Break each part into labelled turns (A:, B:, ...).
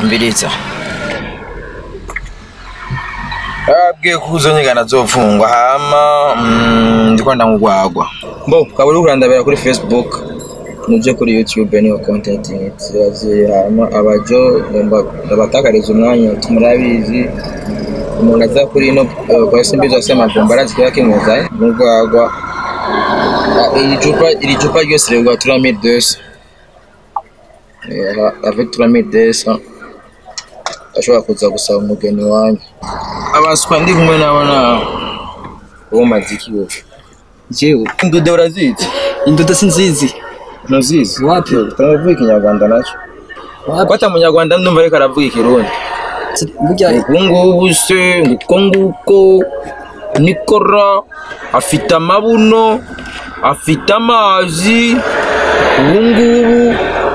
A: mbiriza abwiye ko uzonyigana azofungwa hama mm, ndiko ndamugwagwa mbo ukaba uri kurandabira kuri facebook nuje kuri youtube niho content zirazi hama abajo ngomba ndabatakariza umwanya tumurabizi umuntu aza kuri ino eh, kwa simbizo asema vumba arazi kiba kimuzaye mugwagwa Ah, iri cupa iri cupa ryose rigwa 3200 Eh, avec 3200 ashobora kuza gusaba umugeni wanyu abaswa ndi kumwe nabo na uwo maziki wowe
B: jewe
A: indude urazizi
B: indodo sinzizi
A: ntuzizi
B: wapi
A: turavuga ikinyarwanda nacyo
B: wapi
A: kwata munyarwanda ndumva ariko aravuga ikirundi
B: burya
A: ubu ngubu se nguko nguko nikora afite amabuno afite amazi ubu ngubu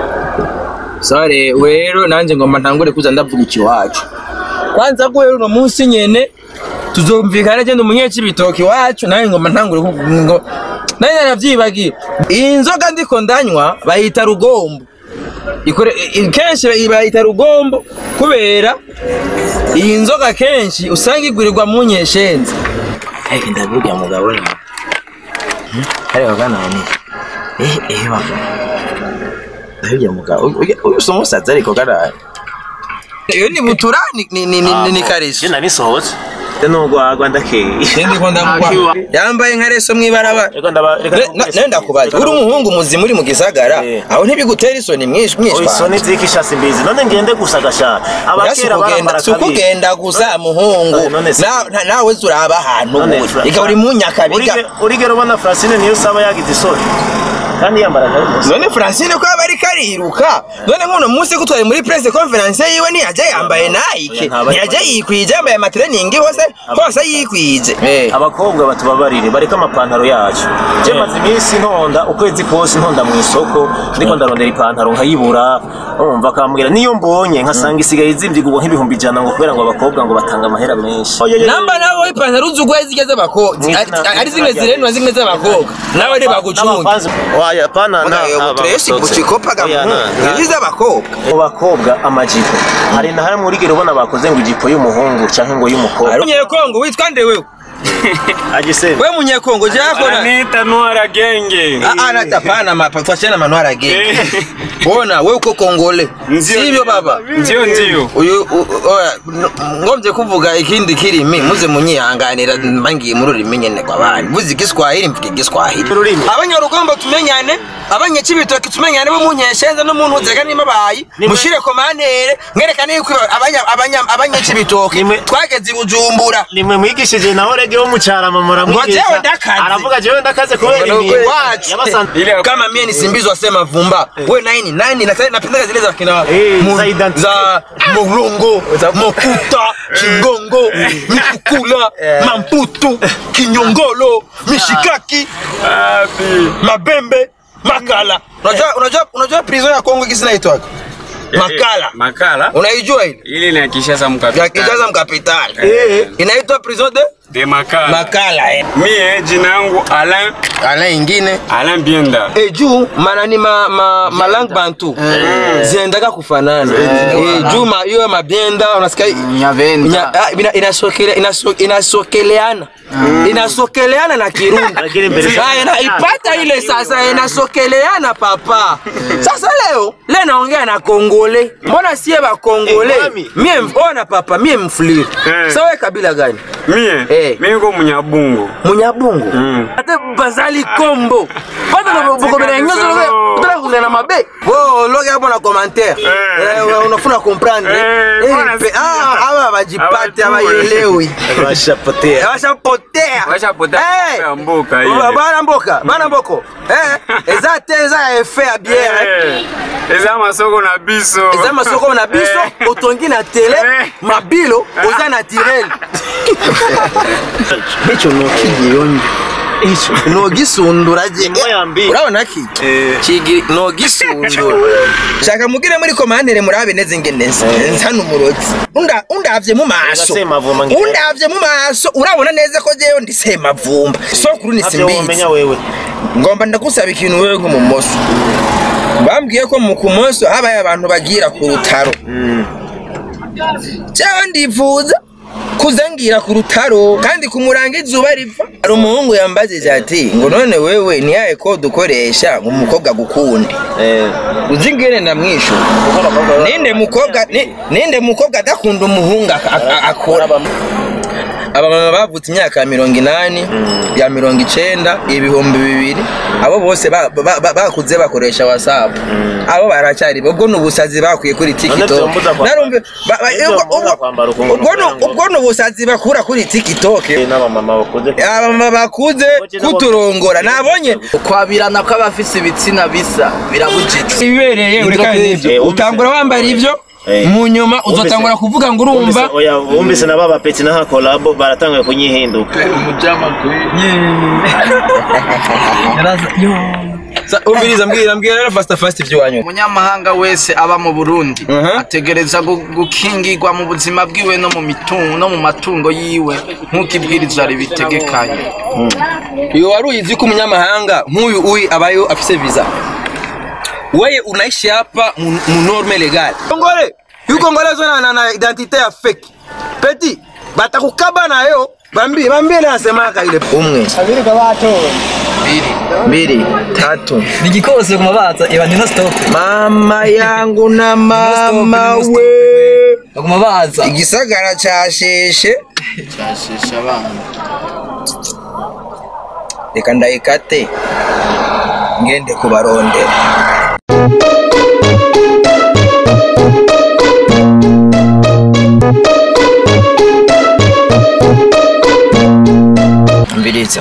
A: sare rero nanjye ngomba ntangure kuza ndavuga ikiwacu kwanza ko rero uno munsi nyene tuzumvikana agenda umunyecibitoki iwacu nanjye ngomba ntangure kuvuga ngo nanjye naravyibagiye iyi nzoga ndiko ndanywa bayita rugombo ikore i- kenshi bayita rugombo kubera iyi nzoga kenshi usanga igurirwa mu nyeshenzi ariko ndavuga mugabo ni hariya ganani eh eh baba ndavuga mugabo uyu usa umusaza ariko ganani iyo ni butura ni ni ni ni, ni karesi
C: jena nisohotse nubwo wagwa ndakeye
A: Sendi ko ndamugwa yambaye nka reso mwibarabara
C: reka ndaba reka
A: nenda kubaza uri umuhungu muzima uri mu gisagara
C: Eh.
A: aho ntibigutera isoni mwinshi mwinshi
C: isoni zikishasi mbizi none ngende gusa gasha abakera barambara
A: si ukugenda gusa muhungu
C: Eh, none se-
A: Na- na- nawe turaba ahantu
C: None
A: uri
C: Fra-
A: ika uri mu nyakabiga
C: Urige- urigero ubona francine niyo usaba yagize isoni kandi yambara karimusi
A: none francine ko aba ariko ariruka none nk'uno munsi ko twari muri presse conference yiwe ntiyajya yambaye nike
C: Ntabwo ari-
A: ntiyajya yikwije yambaye amatreningi hose hose yikwije Eh.
C: abakobwa batubabarire bareke amapantaro yacu je maze iminsi ntonda ukwezi kose ntonda mu isoko ndiko ndarondera ipantaro nkayibura umva akambwira niyo mbonye nkasanga isigaye izimvigurwa nk'ibihumbi ijana ngo kubera ngo abakobwa ngo batanga amahera menshi
A: namba nawe ipantaro uzi ugwaye zigeze abakobwa
C: Mwizina-
A: ari zimwe zirenwa zimwe z'abakobwa nawe ntibagucunge
C: N'abafanzi- Waya, pana na-
A: turesi
C: abasotse.
A: bucikopaga
C: Oya, na- na-
A: izi z'abakobwa
C: mu bakobwa amajipo hari na hamwe urigero ubona bakoze ngo ijipo y'umuhungu canke ngo y'umukobwa
A: munyekongo witwa nde wewe
C: agisema
A: we munyekongo jakona
D: Anita Noara Genge.
A: anata pana mapa twachana manwara genge ona we uko kongole
D: Ndio,
A: sivyo baba
D: Ndio ndio.
A: uyu u- oya n- ngomvye kuvuga ikindi kirimi muze munyihanganira mbangiye muri ururimi nyene kw'abandi vuze igiswahili mvuga igiswahili
C: Ururimi.
A: abanyarugombo tumenyane abanyacibitoki tumenyane bo munyeshenza no muntu zega nimabayi
C: Nimwe-
A: mushire komantere mwerekane yuko abanya- abanya- abanyacibitoki
C: Nimwe-
A: twageze i bujumbura
C: nimwe mwigishije naho rege wo mucarama
A: Ngo
C: muramwigisha
A: jewe ndakaze.
C: aravuga jewe ndakaze kubera
A: Ngo
C: ibi
A: wacu.
C: yabasanze
D: Ile
A: kama mie nisimbizwa sema vumba we nani nani na- napenda zile za kina
C: Eh,
A: mu-
C: za identity.
A: za morongo mokuta chingongo mikukula mamputu kinyongolo mishikaki
D: Wapi?
A: mabembe makala unajua unajua unajua prison ya Kongo kisi naitwaga makala
D: Makala.
A: unaijua ile
D: Ile ni ya Kinshasa
A: ya
D: mkapitali.
A: Kinshasa mkapitali
C: Eh.
A: inaitwa prison de
D: De Makala.
A: makala eh.
D: Mie jina yangu Alain
A: ala ingine
D: Alain Bienda.
A: e juu manani ma, ma, malang bantu zinaendaga kufanana e, juu ma, hiyo mabyenda unasikia nya- ah, ina- inasokele- inaso- inasokeleana inasokeleana na kirundi
C: Lakini mbele-
A: Ah, ina- ipata ile sasa inasokeleana papa sasa leo le naongea na kongole mbona sie bakongole
C: Eh, mami.
A: mie ona papa mie mfuliri
D: Eh.
A: sawe kabila gani
D: Mie.
A: Eh.
D: Mie niko Munyabungu.
A: munyabungu
D: Mm.
A: ate bazali kombo pata
D: Ah,
A: bokomela
D: tika
A: nyonso
D: lisolo.
A: tala kuzela mabe bo loki hapo na commentaire
D: Eh.
A: Eh, unafuna comprendre
D: Eh,
A: Eh,
D: mbona
A: pe-
D: sikia?
A: ah, aba bajipate
D: Abajue.
A: abayelewi
C: bashapotea
A: bashapotea
D: Bashapotea
A: Eh.
D: ya mboka ile.
A: Ba- bana mboka bana mboko Eh, eza te eza ya efe ya biere
D: Eh. Eza masoko na biso.
A: eza masoko na biso
D: Eh.
A: otongi na tele
D: Eh.
A: mabilo oza naturel ico nokigiyonyi nogisundura je
C: Moya mbi.
A: urabona ki kigi nogisundura shaka mugire muri komandere murabe neze ngene nsa nsana umurozi unda undavye mu maso
C: Semavumba ngira.
A: undavye mu maso urabona neza ko jewe ndi semavumba sokuru ni
C: ntavyo womenya
A: simbizi
C: wewe
A: ngomba ndagusaba ikintu wewe nk'umumoso bambwiye ko mu kumoso habaye abantu bagira ku rutaro cyangwa ndifuza kuzangira ku rutaro kandi kumuranga izuba riva hari umuhungu yambajije ati ngo none wewe ni yahe ko dukoresha ngo umukobwa gukunde
C: Eh,
A: uzi ngene ndamwishyura ninde mukobwa ni- ninde mukobwa adakunda umuhungu ak- ak- akora abamama bavutse imyaka ya mirongo inani ya mirongo icenda ibihumbi bibiri abo bose ba- ba- ba- bakuze bakoresha wasapu abo baracyari ubwo ni ubusazi bakwiye kuri tiktok
C: byombuza kwambara-
A: narumve ba- ba-
C: Nibyo
A: ubwo-
C: byombuza
A: ubwo-
C: kwambara ukuntu
A: ubwo ni-
C: kugira ngo-
A: ubwo ni ubusazi bakura kuri tiktok
C: eh, n'abamama bakuze
A: abamama bakuze kuturongora nabonye
B: kwabirana kw'abafise ibitsina bisa birabujijwe
A: ibibereye ureka
C: Eh,
A: n'ibyo
C: wumvise-
A: utangura wambara ibyo
C: Eh.
A: mu nyuma
C: Wumvise-
A: uzatangura kuvuga ngo urumva
C: Wumvise- oya, wumvise na baba peti na kolabo baratanguye kunyihinduka
A: Sa- umviriza mbwira mbwira rero fasta fast ibyo wanyuma
B: umunyamahanga wese aba mu burundi
A: Mhm.
B: ategereza gu- gukingirwa mu buzima bwiwe no mu mitungo no mu matungo yiwe nk'uko ibwirizwa ribitegekanye
A: iyo wari uyizi ko umunyamahanga nk'uyu uyu abayo afise visa wewe unaishi hapa mu mu norme legal kongole yuko ngolezo na, na, na identite ya fake peti batakukaba nayo bambie bambie nasemaka ile umwe mbili tatu
B: ni igikose ku mabaza iba ni no stop
A: mama yangu na mama we
B: ku mabaza
A: igisagara casheshe
B: cyashesha abana
A: reka ndayikate ngende kubarondera mbiriza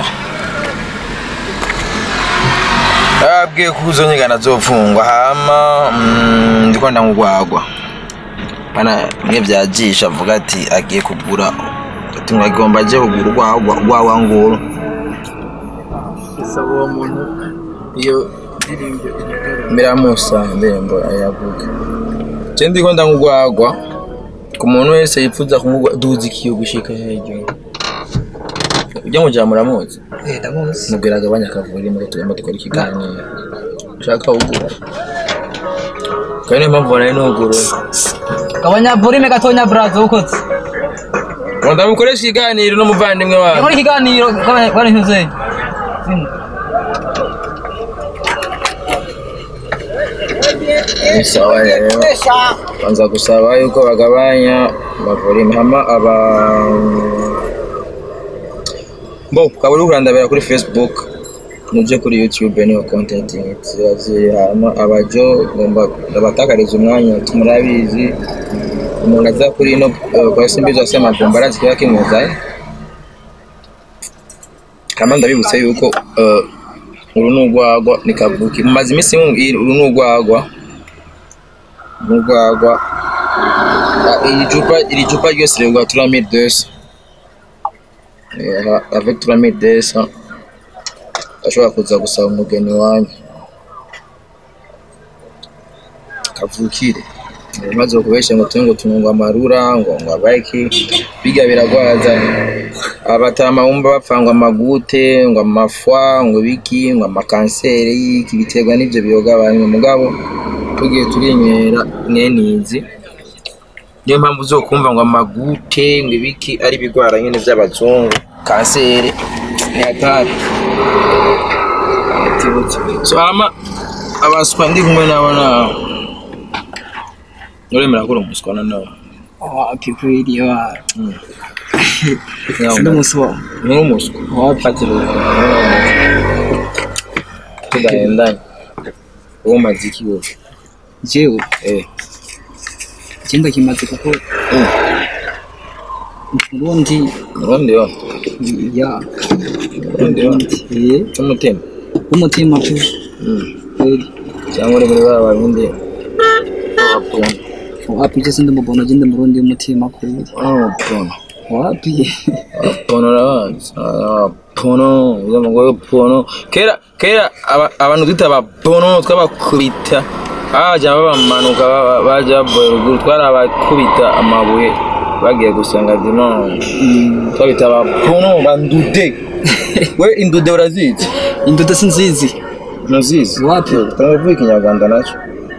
A: abwiye ko uzo nyigana azofungwa hama mm, ndiko ndamugwagwa bana mwe byajisha avuga ati agiye kugura ati ngo agomba aje kugura urwagwa rwawa nguru
B: isaba uwo muntu iyo ndirimbo
A: mbiramusa indirimbo ayavuga je ndiko ndamugwagwa ku muntu wese yifuza kumugwa duzi ikiyo gushika hejuru ujya mu jambo muramuzi
B: ndamuzi
A: mubwira agabanya akavura imbwa tugomba dukora ikiganiro ushaka ugura kandi niyo mpamvu baraye n'uguru
E: gabanya volume gatonya brazo ukotse
A: ngo ndamukoresha ikiganiro n'umuvandimwe wawe
E: muri ikiganiro bari ntuze
A: ni sawa rero banza gusaba yuko bagabanya amavuriro hama aba bo ukaba uri kurandabira kuri facebook muje kuri youtube niho content ziba ziri hama abajo ngomba ndabatakariza umwanya murabizi umuntu aza kuri ino eh, kwa simbizo asema bomba arazi kiba kimuzaye kama ndabibutse yuko eh, uru ni urwagwa ni kavuki mumaze iminsi mumbwira uru ni urwagwa ni urwagwa Ah, iri cupa iri cupa ryose rigwa turamire desa avec turamire desa ashobora kuza gusaba umugeni wanyu kavukire maze kubesha ngo tube ngo tunungwa amarura ngo ngo abaiki biga biragwaza abatama bumva bapfangwa amagute ngo amafwa ngo biki ngo amakanseri y'iki biterwa n'ibyo biyoga abantu mugabo tugiye turinywera mwenizi niyo mpamvu uzokumva ngo amagute ngo ibiki ari ibigwara nyine by'abazungu kanseri ni hatari atibutse so hama abaswa ndi kumwe nabo nawe uremera ko uri umuswa na nawe
B: wapi kweli wa
A: Nyawo,
B: sindi umuswa
A: ni umuswa
B: wapi
A: tudahendanye uwo umaze iki wowe
B: jewe
A: eh
B: ikimba kimaze kuko ubundi
A: urundi yo
B: ya
A: urundi yo
B: eh
A: n'umutima
B: umutima pe kweli
A: cyangwa uri muri ba barundi wapona
B: wapi je sindi mubona je ndi murundi umutima kweli
A: wapona
B: wapi
A: pono urabanza pono uzamugore pono kera kera aba- abantu twita ba pono twabakubita bajya babamanuka ba- bajya baboye ruguru twarabakubita amabuye bagiye gusenga dimanche twabita ba pono ba ndude we indude urazizi
B: indodo sinzizi
A: ntuzizi
B: Wapi?
A: turavuga ikinyarwanda nacyo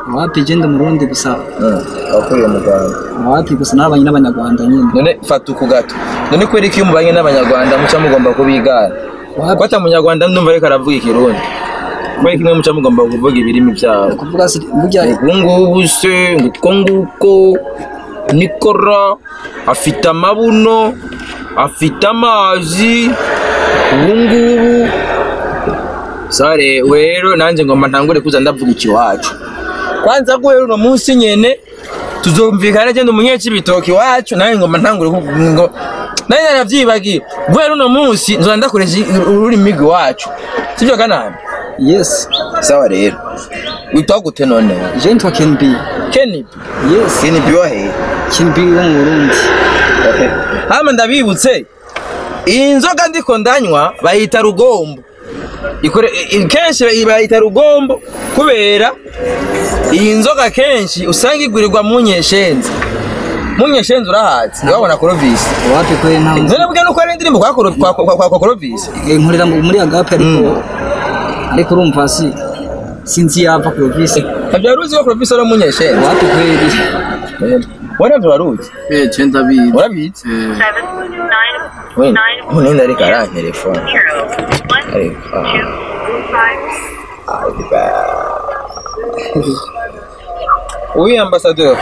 E: wapi je ndi umurundi gusa
A: wakuriye mu rwanda
E: wapi gusa n'abanye n'abanyarwanda nyine
A: none fata uku gato none kubera ko iyo mubanye n'abanyarwanda muca mugomba kubigana
E: Wapi?
A: fata munyarwanda ndumva ariko aravuga ikirundi kubera ko imwe muca mugomba kuvuga ibirimi byabo
E: kuvuga si burya
A: ubu ngubu se nguko nguko nikora afite amabuno afite amazi ubu ngubu sare rero nanjye ngomba ntangure kuza ndavuga ikiwacu kwanza guhera uno munsi nyene tuzumvikana agenda umunyeci ibitoki iwacu nawe ngomba ntangure kuvuga ngo nawe naravyibagiye guhera uno munsi nzoza ndakoresha ururimi rw'iwacu sivyo kanani
E: yes
A: sawa rero witwa gute none
E: je nitwa Ken B
A: Kenny
E: yes
A: Kenny biwahe
E: Ken B wo mu Burundi
A: hama ndabibutse iyi nzoga ndiko ndanywa bayita rugombo ikore i- kenshi bayita rugombo kubera iyi nzoga kenshi usanga igurirwa mu nyeshenzi mu nyeshenzi urahazi wabona korovisi
E: wapi kwe nta
A: none bwe nuko ari indirimbo kwa Koro- kwa- kwa- kwa- kwa korovisi
E: Eh, nkorera mu- muri agape ariko ariko urumva si sinzi yava ku visi
A: ntabyo uzi ko korovisi ari mu nyeshenzi
E: wapi kweli
A: wowe ntabyo waruzi
B: eh je ndabizi
A: urabizi
F: seven nine
A: we
F: nine
A: none ariko arantelefone
F: zero one
A: ariko ah.
F: two five
A: Oui, ambassadeur.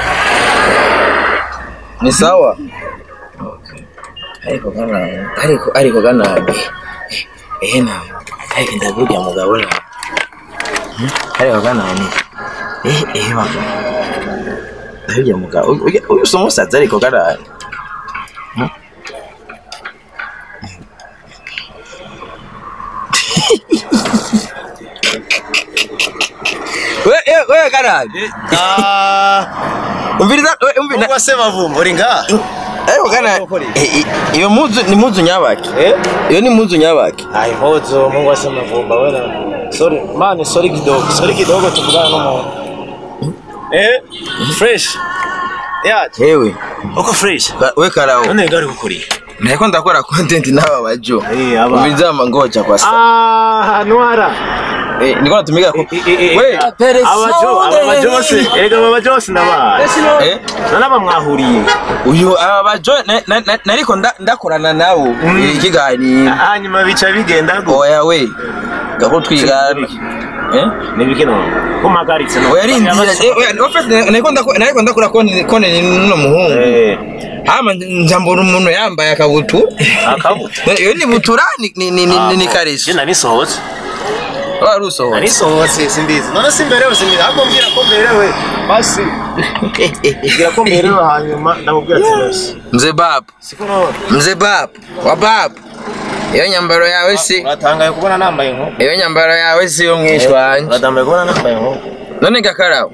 A: Ni sawa? Ariko kana ariko ariko kana eh na ariko ndavuga mugabo na Hmm? ariko kana ni eh eh baba ndavuga mugabo uyu uyu somo saza ariko kana Hmm? we we we kana umviriza we umviriza
C: Ubwo se bavumba uri ngaha
A: ariko kana eh, eh, iyo muzu ni muzu nyabaki
C: Eh?
A: iyo ni muzu nyabaki
C: Ai mozo Mungu ase mavumba wewe. Sorry, man, sorry kidogo. Sorry kidogo tuvugana n'umuntu. Eh? Fresh. Yeah,
A: hewe
C: uko fresh.
A: ka- we karao
C: None ngari gukuriye.
A: nariko ndakora content n'aba bajo
C: Eh, aba.
A: umviriza mangoja kwa sa
C: Ah, Nwara.
A: eh niko natumiga ko we
C: we abajo abajose erega abajose ndabaye
A: eh
C: nanaba mwahuriye
A: uyu aba bajo na- na- na- nariko nda- ndakorana nabo eh, ikiganiro
C: hanyuma bica bigenda go
A: oya we gako twigana eh
C: nibiki no kumagaritse no
A: oya rindira eh oya no first nariko ndakora nariko ndakora content content n'uno muhungu
C: eh
A: hama njambura umuntu yambaye akabutu
C: akabuta
A: iyo ni butura ni ni ni, ni, ni kareshi
C: je nari sohotse
A: wari usohotse
C: nari sohotse simbizi none simberewe simbizi ahubwo mbwira ko mberewe basi mbwira ko mberewe hanyuma ndamubwira ati nose
A: mzee babu
C: siko no
A: mzee babu wa babu iyo nyambaro yawe si
C: uratangaye kubona nambaye inkoko
A: iyo nyambaro yawe si yo mwishwanye
C: uratangaye kubona nambaye inkoko
A: none gakarabo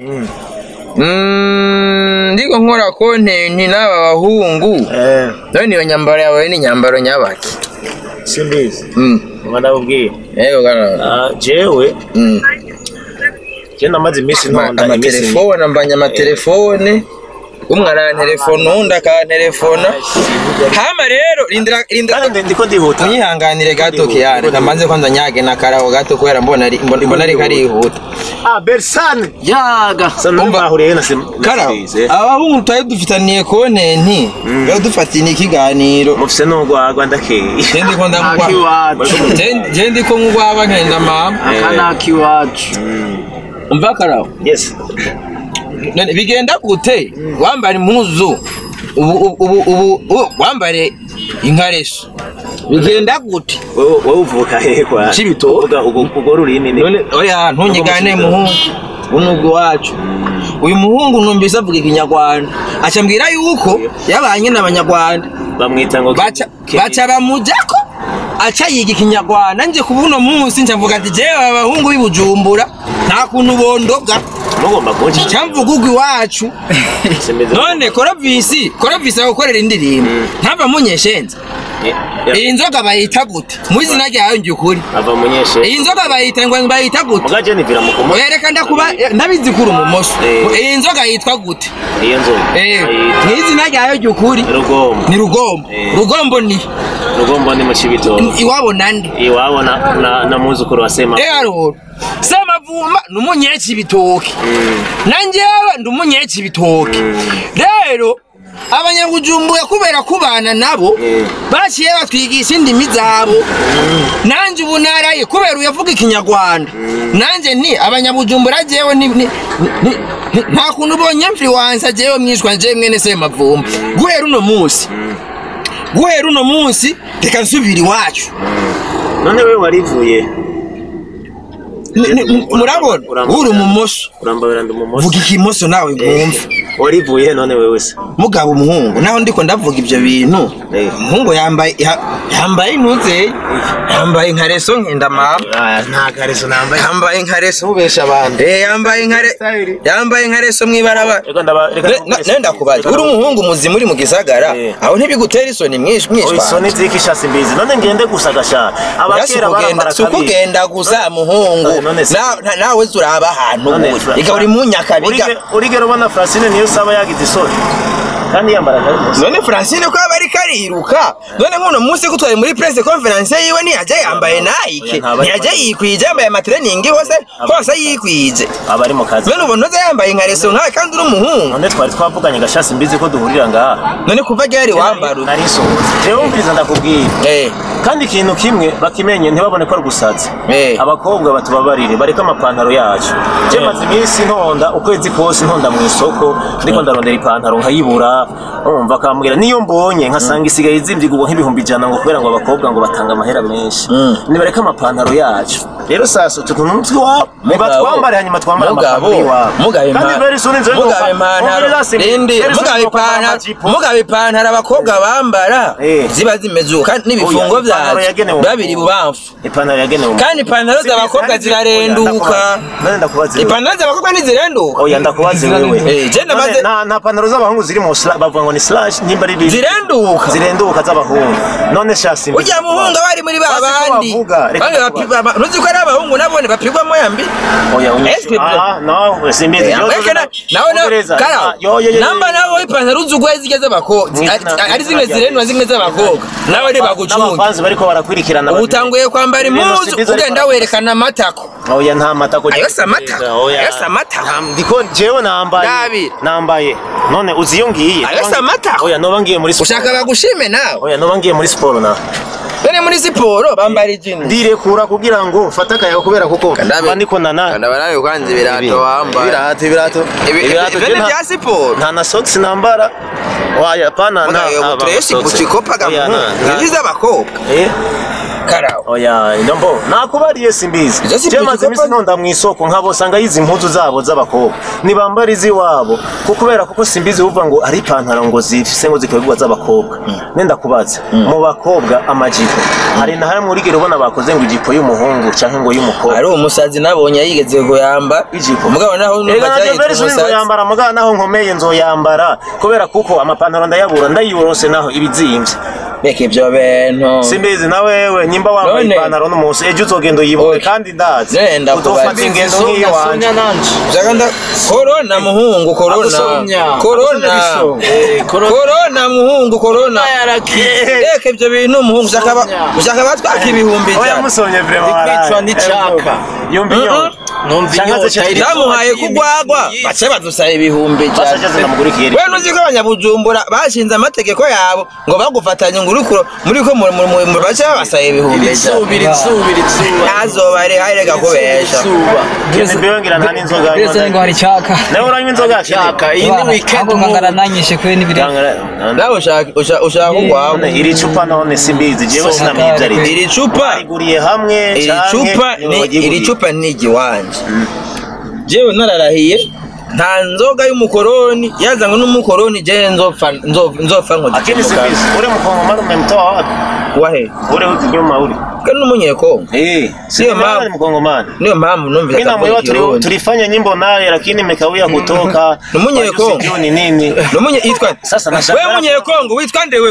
A: Mm, ndiko nkora kontenti n'aba bahungu
C: eh
A: none iyo nyambaro yawe ni nyambaro nyabaki
C: simbizi
A: Mm,
C: ngo ndabubwira
A: yego karabo
C: Ah, jewe
A: Mm.
C: je namaze iminsi
A: Ama-
C: ntonda iminsi
A: amatelefone ambanya amatelefone umwe arantelefona uwundi akantelefona hama rero rindira rindira
C: kandi ndiko ndihuta
A: munyihanganire gato kiyane kamanze kwanza nyage na karawo gato kubera mbona ari mbona mbona ariko arihuta
C: ah bersane
B: yaga
C: sana
A: Umva.
C: bahuriye na sim
A: karawo abahungu twari dufitaniye kontenti rero dufatiye ikiganiro
C: mufise n'urwagwa ndakeye
A: je ndiko ndamugwa
B: akiwacu
A: Je- je ndiko ngwaba nkenda mama
B: aka ni akiwacu
A: umva karawo
C: yes
A: none bigenda gute wambara impuzu ubu ubu ubu ubu ubu- wambare inkareso bigenda gute
C: wowe wowe uvuka hehe kwa
A: Cibitoke.
C: uvuga ugo ugo rurimi ni
A: none oya ntunyigane muhungu unubwo wacu uyu muhungu numvise avuga ikinyarwanda aca mbwira yuko yabanye n'abanyarwanda
C: bamwita ngo
A: baca baca bamujako aca yiga ikinyarwanda nje kuba uno munsi nca mvuga ati jewe aba bahungu b'i bujumbura nta kuntu bondoga
C: mugomba kunshi
A: cyamvuga ugwa iwacu none korovisi korovisi agukorera indirimbo ntava munyeshenze
C: Eh, ya-
A: iyi nzoga bayita gute mu izina ryayo njye ukuri
C: ava munyeshe
A: iyi nzoga bayita ngo bayita gute
C: muga je nivira mu kumo
A: wereka ndakuba ndabizi kuri umumoso
C: Eh.
A: iyi nzoga yitwa gute
C: iyo nzoga
A: Eh,
C: ayita
A: mu izina ryayo njye ukuri
C: rugombo
A: ni rugombo
C: Eh.
A: rugombo ni
C: rugombo ni mu cibitoke
A: iwabo nande
C: iwabo na na- na muzukuru wa sema
A: rero semavumba ni umunyeci ibitoki nanjyewe ndi umunyeci ibitoki rero abanyabujumbura kubera kubana nabo baciye batwigisha indimi zabo nanjye ubu naraye kubera uyavuga ikinyarwanda nanjye ni abanyabujumbura jewe ni- ni- ni- ni- nta kuntu ubonye mfiriwansa jewe mwishwa jewe mwene semavumba guhera uno munsi guhera uno munsi reka nsubira iwacu
C: none we warivuye
A: Ni- ni- murabona
C: Uramba-
A: uri umumoso
C: urambabira ndi umumoso
A: vuga ikimoso nawe mwumve
C: warivuye none wewe se
A: mugabo umuhungu naho ndiko ndavuga ibyo bintu
C: Eh.
A: umuhungu yambaye ya- yambaye intuze yambaye nka reso nkenda mama
C: Ah, nta kareso nambaye
A: yambaye nka reso ubesha abantu eh yambaye nka re yambaye nka reso mwibarabara
C: reka ndaba reka
A: nenda ndakubaza uri umuhungu muzima uri mu gisagara
C: Eh.
A: aho ntibigutera isoni mwinshi mwinshi
C: isoni zikishasi mbizi none ngende gusa gashaka abakera barambara
A: si ukugenda gusa muhungu
C: Eh, none se-
A: Na- na- nawe uzi uraba ahantu
C: None
A: uri
C: Fra-
A: iga uri mu nyakabiga
C: Urige- urigera ubona Francine niyo saba yagize isoni kandi yambara karimusi
A: none francine ko aba ariko ariruka none nk'uno munsi ko twari muri press conference yiwe ntiyajya yambaye nike
C: Oya, ntabwo ari-
A: ntiyajya yikwije yambaye amatreningi hose hose yikwije
C: aba ari mu kazi
A: none ubona uza yambaye nka reso nkawe kandi uri umuhungu
C: none twari twavuganye gashasi mbizi ko duhurira ngaha
A: none kuva ryari wambara uti?
C: nari nsohotse jewe wumviriza ndakubwira
A: Eh,
C: kandi ikintu kimwe bakimenye ntibabone ko ari gusaza
A: Eh.
C: abakobwa batubabarire bareke amapantaro yacu je maze iminsi ntonda ukwezi kose ntonda mu isoko ndiko ndarondera ipantaro nkayibura umva akambwira niyo mbonye nkasanga isigaye izimvigurwa nk'ibihumbi ijana ngo kubera ngo abakobwa ngo batanga amahera menshi nibareke amapantaro yacu rero sasa utu tuntu n'utwi wabo nibatwambare hanyuma twambare
A: mugabo
C: amapantaro y'iwabo
A: mugabe
C: kandi
A: impa-
C: very soon inzoga
A: mugabe
C: izoka-
A: ipantaro
C: Umviriza si-
A: rindi
C: very soon
A: mugabe
C: izoka
A: ipantaro
C: amajipo.
A: mugabe ipantaro abakobwa bambara
C: Eh.
A: ziba zimeze uko kandi n'ibifungo
C: Oya, ipantaro
A: byazo
C: yagenewe
A: babiri
C: umukobwa.
A: bubamfu
C: ipantaro yagenewe umukobwa.
A: kandi ipantaro z'abakobwa zirarenduka
C: none ndakubaza wewe.
A: ipantaro z'abakobwa ntizirenduka
C: oya ndakubaze wewe
A: Eh, je ndamaze-
C: None nta nta pantaro z'abahungu ziri mu sla- bavuga ngo ni slash nimba ari bibi
A: zirenduka
C: zirenduka z'abahungu none shasi mbi-
A: ujya muhungu bari muri ba
C: Basi ko
A: bandi
C: bavuga, reka
A: Bamwe
C: ndakubaza.
A: bapi- ba- ntuzi ko ari abahungu nabone bapigwamo yambi
C: oya
A: Ese-
C: ah no simbizi
A: nawe
C: Ongereza. Ah, yo, yo, yo, yo,
A: namba
C: yo.
A: nawe ipantaro uzi ugwaye zigeze abakobwa
C: Mwizina-
A: ari zimwe zirendwa zimwe z'abakobwa nawe reba gucunga
C: n'abafanzi bariko barakurikirana
A: ubu utanguye kwambara
C: Ibintu
A: impuzu
C: simbizi ariko
A: ugenda
C: barakoze.
A: werekana amatako
C: oya nta matako
A: Ayo si amatako. Ayo si amatako.
C: Nta- ndiko jewe nambaye
A: Nabi.
C: nambaye none uzi iyo ngiye
A: Ayo si
C: Noba-
A: amatako.
C: oya noba ngiye muri siporo
A: ushaka bagushime nawe
C: oya noba ngiye muri siporo na
A: bene muri siporo bambara ijini
C: ndirekura kugira ngo mfate akayaga kubera kuko
A: Kandabe.
C: mba ndiko nana
A: nawe kwanza ibirato wambaye
C: ibirato ibirato Ibirato, je
A: bene
C: nta-
A: bya siporo
C: nta na socks nambara waya pana na
A: Mugayo butresi bucikopa
C: Oya, na- na-
A: gamuzi z'abakobwa
C: Eh,
A: karawo
C: oya ndombo nakubariye simbizi
A: Izo si
C: je maze
A: bucikopa-
C: imisi ntonda mu isoko nkabo sanga yizi impuzu zabo z'abakobwa nibambara iz'iwabo kuko kubera kuko simbizi uvuga ngo ari ipantaro ngo zifise ngo zikorerwa z'abakobwa nenda kubaza mu bakobwa amajipo hari na hamwe urigera ubona bakoze ngo ijipo y'umuhungu canke ngo y'umukobwa
A: ari umusazi nabonye yigeze kuyamba
C: ijipo
A: umugabo naho
C: Ega
A: numva
C: na
A: cyahita
C: Joveri suri
A: umusazi
C: nzoyambara mugabo naho nkomeye nzoyambara kubera kuko amapantaro ndayabura ndayiyorose naho ibizimvye
A: reka ibyo bintu
C: simbizi na wewe nyimba wambaye
A: None.
C: ipantaro n'umunsi ejo uzogenda uyibone
A: Oya.
C: kandi ndazi
A: Nenda
C: uzofata
A: kubaza.
C: ingendo nk'iyo wanje
A: Ushaka nda korona muhungu korona
B: Agusomya.
A: korona
B: Eh, korona.
A: korona muhungu korona reka ibyo bintu muhungu ushaka ba- ushaka batwaka ibihumbi
C: oya
A: ijana
C: musomye vrema
B: kwicwa n'icaka.
C: yumva inyota
B: numva
C: Canke
B: inyota
C: aze
B: iri
A: bamuhaye kugwagwa bace badusaba ibihumbi
C: Basa
A: ijana
C: aje namugurikiye
A: we nuzi ko abanyabujumbura bashinze amategeko yabo ngo bagufatanye ngo uriko muri ko mu- mu- mu- mu- bace babasaba ibihumbi ijana
B: izuba izuba izuba
A: ntazoba ari harega kubesha
B: izuba
C: kene mbewe ngira nta n'inzoga
E: Birasa ngo hari chaka.
C: nawe uranywa inzoga
B: cyaka iyi ni weekend
E: Ako ngangara
B: mu
E: nanyishe kwe n'ibiri.
A: nawe ushaka ushaka- ushaka kugwagwa
C: none iri cupa none simbizi jewe sinamwivye ari
A: iri cupa
C: bariguriye hamwe
A: iri
C: canke
A: cupa
C: niwe
A: ni
C: waryiguriye?
A: iri cupa ni igiwanje jewe nararahiye nta nzoga y'umukoroni yazanywe n'umukoroni je nzopfa nzo- nzopfa
C: akini
A: nkoze
C: simbizi ure mukongomani umemtoa wapi
A: wahe
C: ure nyuma uri
A: kandi n'umunyekongo
C: eh
A: Sio mama.
C: ni mkongomani
A: niyo mpamvu numvira
C: mimi na
A: akavuga
C: mwewe tuli,
A: ikirundi
C: tulifanya nyimbo naye lakini imekawia kutoka
A: Ni Munyekongo.
C: Sijui ni nini
A: Numunye yitwa
C: Sasa nashaka-
A: wewe munyekongo witwa nde wewe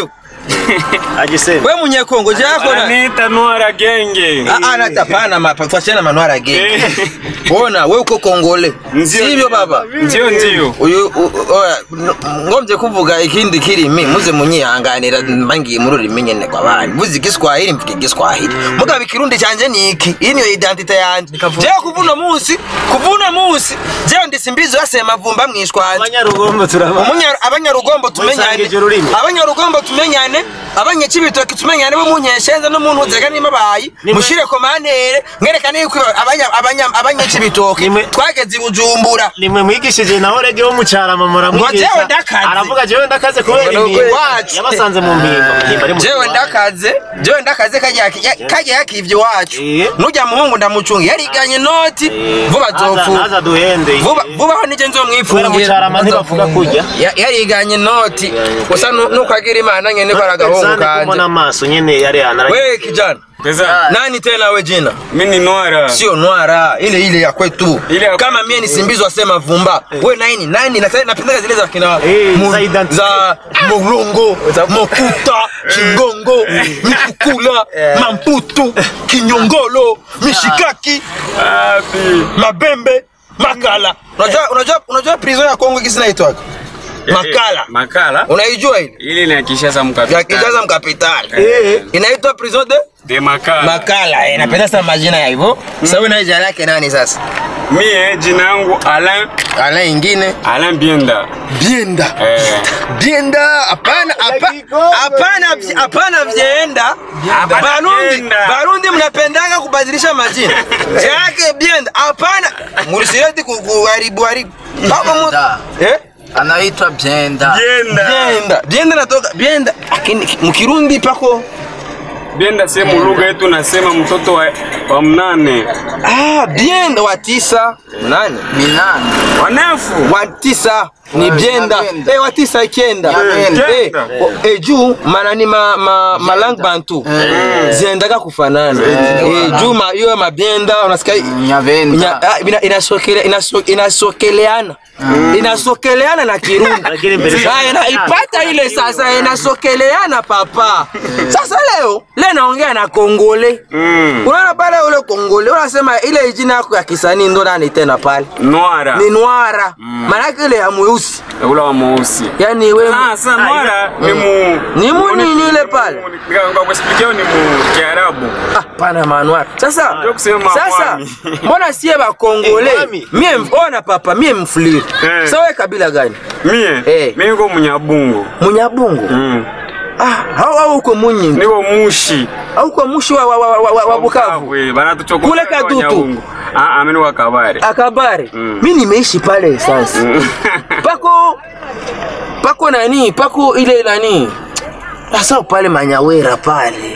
C: agisema
A: we munyekongo jako na
D: Anita Noara Genge.
A: Ah, ah, nata pana mapa twachana manwara genge bona we uko kongole
D: Ndio,
A: sivyo
D: ndio.
A: baba
D: Ndio ndio.
A: uyu u- oya, n- ngomvye kuvuga ikindi kirimi muze munyihanganira mbangiye muri ururimi nyene kw'abandi vuze igiswahili mvuga igiswahili mugabo ikirundi canje ni iki iyi niyo identite yanje jewe kuva uno musi kuva uno musi jewe ndisimbizo yasema vumba mwishwanje
C: abanyarugombo turaba
A: Umunya- abanyarugombo tumenyane
C: Musangije ururimi.
A: abanyarugombo tumenyane abanyacibitoki tumenyane bo munyeshenza no muntu uzega nimabayi
C: Nimwe-
A: mushire komantere mwerekane yuko abanya- abanya- abanyacibitoki
C: Nimwe-
A: twageze i bujumbura
C: nimwe mwigishije naho rege wo mucarama
A: Ngo
C: muramwigisha
A: jewe ndakaze.
C: aravuga jewe ndakaze kubera
A: Ngo
C: impimba
A: wacu.
C: yabasanze mu mpimba Impimba ari mu
A: jewe
C: Rwanda.
A: ndakaze jewe ndakaze kajya kajya yakivye iwacu
C: Eh.
A: nujya muhungu ndamucunga yariganye noti vuba
C: Aza-
A: zofu
C: aza duhende
A: vuba vubaho nije
C: kubera
A: nzomwifungira
C: mucarama ntibavuga kurya
A: Ya- yariganye noti gusa nu- nukagira imana nyene ko ari agahungu
C: Sane
A: kanje
C: kumona amaso nyene yari yanara
A: wewe kijana
D: Pesa.
A: nani tena we jina
D: Mimi ni Noara.
A: sio nwara ile ile ya kwetu
D: Ile ya
A: kama mie nisimbizwa sema vumba we naini nani Na- napenda zile za kina
C: Eh,
A: mu-
C: za identity.
A: za morongo mokuta chingongo mikukula mamputu kinyongolo mishikaki
D: Wapi?
A: mabembe makala unajua unajua unajua prison ya Kongo kisi naitwaga makala
D: Makala.
A: unaijua ile
D: Ile ni ya Kinshasa
A: ya
D: mkapitali.
A: Kinshasa mkapitali
C: Eh.
A: inaitwa prison de
D: De Makala.
A: makala eh, napenda sana majina ya hivyo sasa wewe na jina lake nani sasa
D: Mie jina yangu Alain
A: ala ingine
D: Alain Bienda.
A: bienda
D: Eh.
A: bienda hapana hapa- hapana vye- hapana vyenda barundi
D: Bienda.
A: barundi mnapendaga kubadilisha majina yake bienda hapana murisireti kuharibu haribu Baba mu-
B: Bienda.
A: eh
B: anaitwa Byenda.
D: Bienda.
A: bienda bienda natoka bienda lakini mkirundi pako
D: Bienda sehemu lugha yetu nasema mtoto wa, wa mnane.
A: ah bienda wa tisa nani
B: Minani.
D: Wanefu.
A: wa tisa ni bienda
B: Bienda.
A: eh wa tisa ikienda
B: Bienda.
A: eh o- eh juu manani ma ma malang bantu ziendaga kufanana eh juu ma hiyo mabienda unasikia Nya-
B: Nyavenda.
A: ah, ina- inasokele- inaso- inasokeleana inasokeleana na kirundi
C: Lakini mbele-
A: Ah, inaipata ile sasa inasokeleana papa sasa leo leo naongea na kongole
D: Mm.
A: unaona pale ule kongole unasema ile jina yako ya kisanii ndo nani tena pale
D: Noara.
A: ni nwara maanake ile ya mweusi
D: Ula wa mweusi.
A: yani we
D: Ah, sasa Noara ni mu
A: Ni mu nini ile pale?
D: Kwa kuexplikia ni mu Kiarabu.
A: Ah, pana manwara sasa
D: Ndio kusema
A: sasa
D: mwami.
A: mbona sie bakongole
C: Eh, mwami.
A: mie ona papa mie mfuliri
D: Eh.
A: sa we kabila gani
D: Mie.
A: Eh.
D: Mimi niko Munyabungu.
A: munyabungu
D: Mm.
A: ah, au au uko munyingi
D: Niko Mushi.
A: au uko mushi wa, wa, wa, wa, wa, wa bukavu
D: Eh, banatuchokoza
A: Kule Kadutu.
D: Wanyabungu. Ah, ah, mimi ni wa Kabare.
A: akabare
D: Mm.
A: mi nimeishi pale sasa pako pako nani pako ile nani sasa pale manyawera pale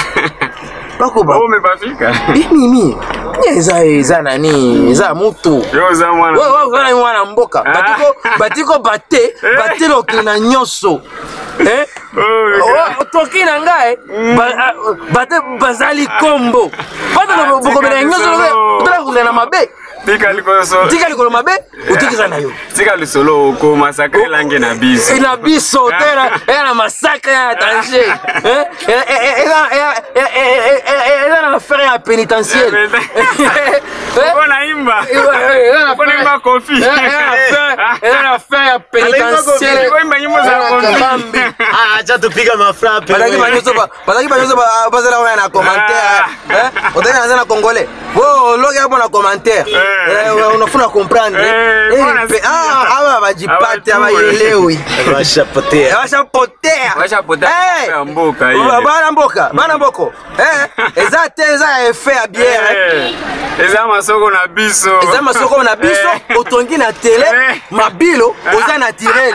A: pako ba
D: Wewe umepafika?
A: mimi eza eza nani eza mutu
D: Yo za mwana.
A: wewe wewe kana mwana mboka
D: Ah.
A: batiko batiko bate bate lokina nyonso eh
D: Oh,
A: Oh, toki na ngai ba- ah, bate bazali kombo bato bokomela nyonso otala kokila na mabe
D: Tika liko so.
A: tika likolo mabe otikisa na yo
D: Tika lisolo oko masakre lange na biso.
A: ina biso tena eza na masakre ya danger eh? Eza- e- e- eza- e- e- e- e- e- eza na affaire ya pénitentiaire Eh?
D: Uko naimba.
A: Eza na
D: Uko naimba
A: affaire-
D: kofi.
A: eza- eza na affaire- eza na affaire ya pénitentiaire
D: Uko imba nyimbo za
A: Kabambi.
D: kofi.
C: Ah, acha tupiga mafrape
A: bazalaki banyoso ba- bazalaki banyoso ba- bazala oya na commentaire eh? otali naza na congolais bo oloki apo na commentaire
D: Eh.
A: Eh, unafuna comprendre
D: Eh,
A: Eh,
D: mbona
A: pe-
D: sikia?
A: ah, awa bajipate
D: Hawajui.
A: abayelewi
C: bashapotea
A: bashapotea
D: Bashapotea
A: Eh.
D: ya mboka ile.
A: Ba- bana mboka bana mboko Eh, eza te eza ya efe ya biere
D: Eh, Eza masoko na biso.
A: eza masoko na biso
D: Eh.
A: otongi na tele
D: Eh.
A: mabilo oza naturel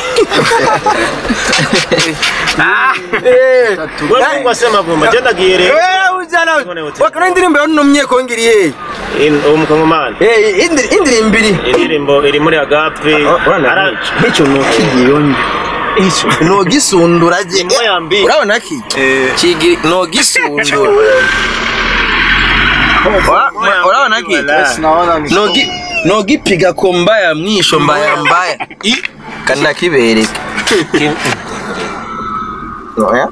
C: wewe Mungu asema vumba jenda giere
A: wakana indirimbo yonuno munyekongiri ye
C: umukongomani
A: indirimbo iri
C: indirimbo iri muri agape Ara-
A: hicho nokigiyonye nogisundura je
C: Moya mbi.
A: urabona ki kigi nogisundura Ura- urabona ki
B: Naona ni
A: nogi nogipiga ko mbaya mwisho mbaya mbaya kana kibereka Oya.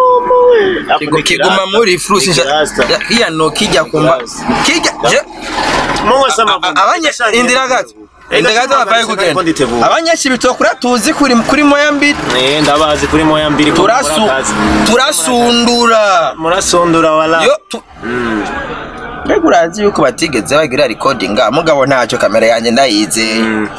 A: Kigu- kiguma muri frusi iya no kijya kumba kijya je
C: Mungu sama
A: abanye indira gato indira gato babaye kugenda abanyeshibito kuri tuzi kuri kuri moya mbiri
C: Eh ndabazi kuri moya mbiri ko
A: turasu
C: mukora akazi.
A: turasundura
C: murasondora wala
A: yo tu- mbega urazi yuko batigeze bagira recording mugabo ntacyo kamera yanjye ndayize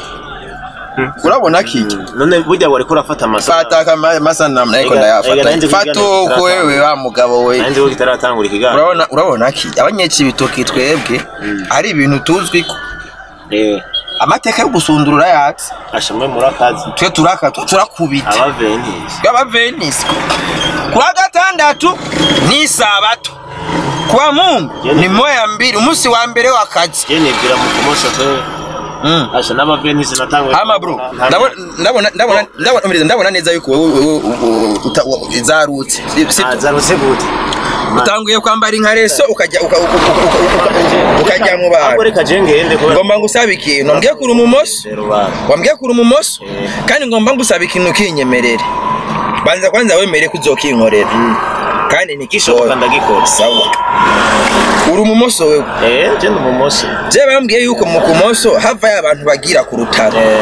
A: urabona kiki
C: none burya wari kurafata amasaha
A: fata amasanamu ariko
C: Ega- ega
A: ndayafata
C: nanjye
A: fata
C: kugira
A: uko
C: ngo
A: wewe wa mugabo we
C: nanjye wo kitaratangura ikiganiro
A: urabona urabona ki abanyekibitoki twebwe ari ibintu tuzwi ko
C: eh
A: amateka yo gusundurura yatse
C: ashamwe muri akazi
A: twe turaka turakubita
C: abaventisi
A: y'abavenisi kuwa gatandatu ni isabato kuwa mungu ni moya mbiri umunsi wa mbere w'akazi
C: je nibwira mu kumosa kwe
A: Mm.
C: asha n'abaventisi natanguye
A: hama bro ndabona ndabona ndabona ndabona umiriza, ndabona neza yuko wowe wowe- wowe uta- wa- zarutse si- si-
C: azarutse gute
A: utanguye kwambara inkareso ukajya uka- uka- uka- uka- uka- ukajya mu
C: ahubwo
A: bantu
C: reka je ngende kubera
A: ngomba ngusaba ikintu wambwiye kuri umumoso
C: rero bana
A: wambwiye kuri umumoso kandi ngomba ngusaba ikintu kinyemerere banza kwanza wemere ko uzokinkorera kandi
C: gishoboka
A: nikishobora
C: ndagikora
A: sawa uri umumoso wewe
C: eh je ndi umumoso
A: je bambwiye yuko mu kumoso havayo abantu bagira ku rutaro
C: eh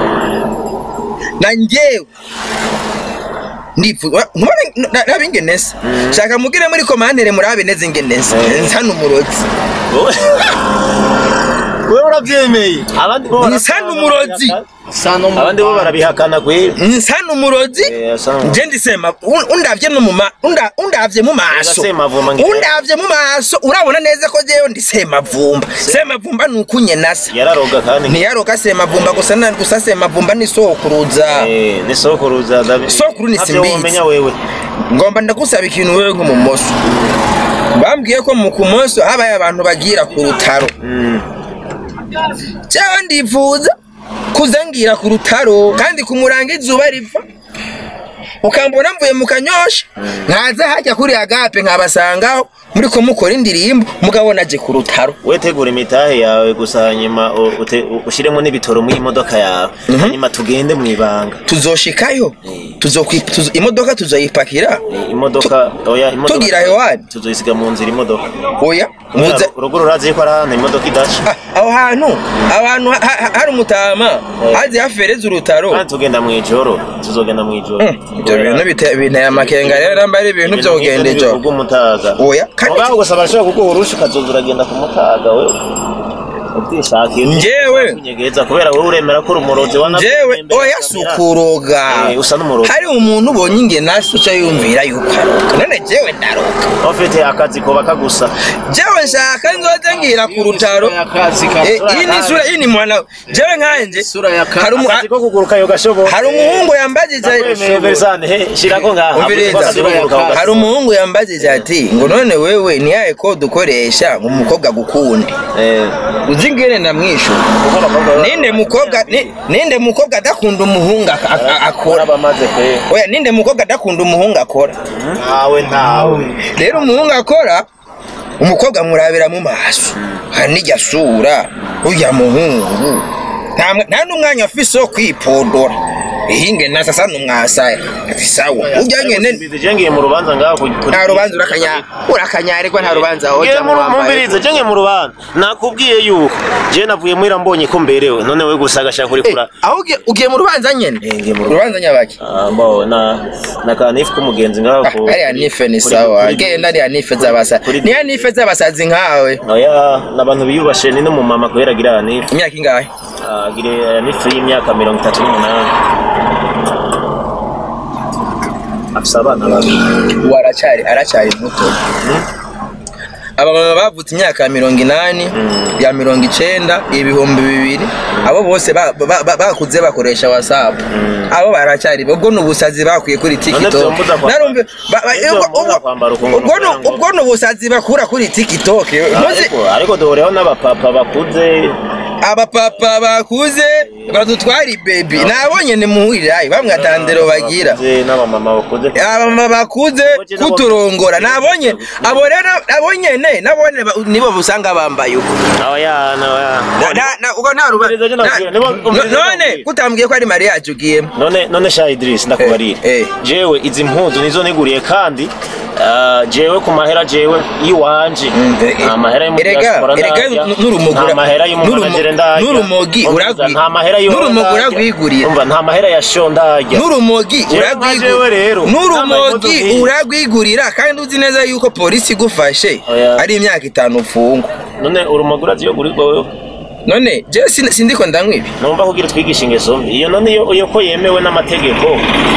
A: na njyewe ndifuza nkubona nabe ingenesa shaka mugire muri komandere murabe neza ingenesa nsana umurozi
C: wowe wewe urabyemeye abandi bo
A: nsana umurozi
B: sano mu
C: abandi bo barabihakana kwe
A: nsana umurozi
C: Eh, asa-
A: je ndisema un- undavye no mu ma unda- undavye mu maso
C: Ega Semavumba ngira-
A: undavye mu maso urabona neza ko jewe ndi semavumba semavumba ni ukunye nasa
C: yararoga kandi
A: ntiyaroka semavumba gusa na gusa semavumba ni sokuruza
C: eh ni sokuruza dabi
A: Sokuru ni
C: Ntavyo
A: simbizi.
C: womenya wewe
A: ngomba ndagusaba ikintu wewe nk'umumoso bambwiye ko mu kumoso habaye abantu bagira ku rutaro cyangwa ndifuza kuzangira ku rutaro kandi kumuranga izuba riva ukambona mvuye mu kanyosha nkaza hajya kuri agape nkabasangaho muri ko mukora indirimbo mugabo naje ku rutaro
C: wetegura imitahe yawe gusa hanyuma u- ute- u- ushiremo n'ibitoro mu imodoka yawe hanyuma tugende mu ibanga
A: tuzoshikayo Tuzokwi- tuzo- imodoka tuzoyipakira
C: Eh, imodoka oya imodoka
A: Tugira hewani?
C: tuzoyisiga mu nzira imodoka
A: oya muze
C: urugo rurazi ko ari ahantu imodoka idaca
A: Ah, aho hantu abantu ha- ha- hari umutama hazi hafereza urutaro
C: kandi tugenda mu ijoro tuzogenda mu ijoro
A: Mm, ibyo bintu bite- binteye amakenga rero namba ari ibintu byo kugenda ijoro
C: bw'umutaga
A: oya kandi
C: Mugabo gusa barashobora kuguha urusha ukazoza uragenda ku mutaga we utishakiye
A: Njyewe?
C: kunyegeza kubera wowe uremera ko uri umurozi wa
A: jewe oya sukuroga
C: Eh, usa n'umurozi.
A: hari umuntu ubonye ingenasi uca yumvira yuko aroga none jewe ndaroga
C: ufite akazi koba kagusa
A: jewe nshaka nzoze ngira ku rutaro
B: akazi
A: Eh, iyi ni isura iyi ni mwana jewe nkanje
B: Isura ya ka-
A: hari umu-
C: akazi ko kuguruka yo gashoboka
A: hari umuhungu yambajije
C: Ndakwemeye Versane, he shirako ngaha
A: umviriza
C: Akazi ko kuguruka yo
A: hari umuhungu yambajije ati ngo none wewe ni yahe kode ukoresha ngo umukobwa agukunde
C: Eh,
A: uzi ngene ndamwishyura
C: kuko abakobwa baba-
A: ninde mukobwa ni- ninde mukobwa adakunda umuhungu ak- ak- akora
C: bamaze pe
A: oya ninde mukobwa adakunda umuhungu akora
C: ntawe ntawe
A: rero umuhungu akora umukobwa amurabira mu maso hari n'ijya sura ujya muhungu nta mwa- nta n'umwanya afise wo kwipodora ihinge nasa asa n'umwasaya ati sawa ujya ngene
C: ngiye mu rubanza ngaho ku- ku-
A: nta rubanza urakanya urakanyarigwa nta rubanza
C: Ngiye
A: hoja
C: mu mumbirize je ngiye mu rubanza nakubwiye yuko je navuye muhira mbonye ko mberewe none we gusa agashaka kuri kura
A: aho ugiye- ugiye mu rubanza nyene
C: Eh, ngiye mu rubanza.
A: urubanza nyabaki
C: Ah, mbawe na na kanifu k'umugenzi ngaho
A: Ah,
C: ku-
A: hariya nife ni
C: kuri-
A: sawa
C: kuri-
A: genda hariya nife z'abasazi
C: kuri-
A: niya nife z'abasazi nkawe
C: oya n'abantu biyubashe ni n'umumama kubera agira nifu
A: imyaka ingahe
C: agira nifu y'imyaka mirongo itatu n'umunani afise abana babiri
A: ubu aracyari aracyari muto abamama bavutse imyaka ya mirongo inani ya mirongo icenda ibihumbi bibiri abo bose ba- ba- ba- bakuze bakoresha wasapu abo baracyari ubwo ni ubusazi bakuye kuri tiktok
C: vyombuza kwa-
A: narumve ba- ba-
C: Nivyo
A: ubwo-
C: vyombuza
A: ubwo-
C: kwambara ukuntu
A: ubwo ni-
C: kugira ngo-
A: ubwo ni ubusazi bakura kuri tiktok Muzi-
C: ariko ariko duhureho n'abapapa bakuze
A: abapapa bakuze badutwara ibebi nabonye ni muhurirayi bamwe atandero bagira
C: Bakuze n'abamama bakuze
A: abamama bakuze kuturongora nabonye abo rero abo nyene nabone ba- nibo busanga bambaye uko
C: oya no oya
A: Na- na- na- ubwo nta ruba-
C: Umviriza je
A: na-
C: nakubwira, nibo-
A: no-
C: umviriza
A: none
C: nakubwira.
A: kutambwiye ko ari mariage ugiyemo
C: none none sha Idris ndakubarira
A: Eh, eh.
C: jewe izi mpuzu nizo niguriye kandi ah, jewe ku mahera jewe iwanje
A: eh,
C: nta mahera yo mu
A: erega
C: diaspora
A: erega
C: ndarya,
A: n'urumogi
C: nta mahera y'umumanagere ndarya
A: n'urumogi
C: Umviriza,
A: uragwi
C: nta mahera y'uwo
A: n'urumogi
C: ndarya.
A: uragwigurira
C: umva nta mahera ya sho ndarya
A: n'urumogi
C: Jewe nka jewe rero,
A: n'urumogi
C: nambaye impuzu nk'iyi.
A: uragwigurira kandi uzi neza yuko polisi igufashe
C: Oya.
A: ari imyaka itanu ufungwa
C: none urumogi urazi yo gurirwa wewe
A: none jewe sin- sindiko ndanywa ibi
C: numva kugira twigisha ingeso mbi iyo none iyo iyo ko yemewe n'amategeko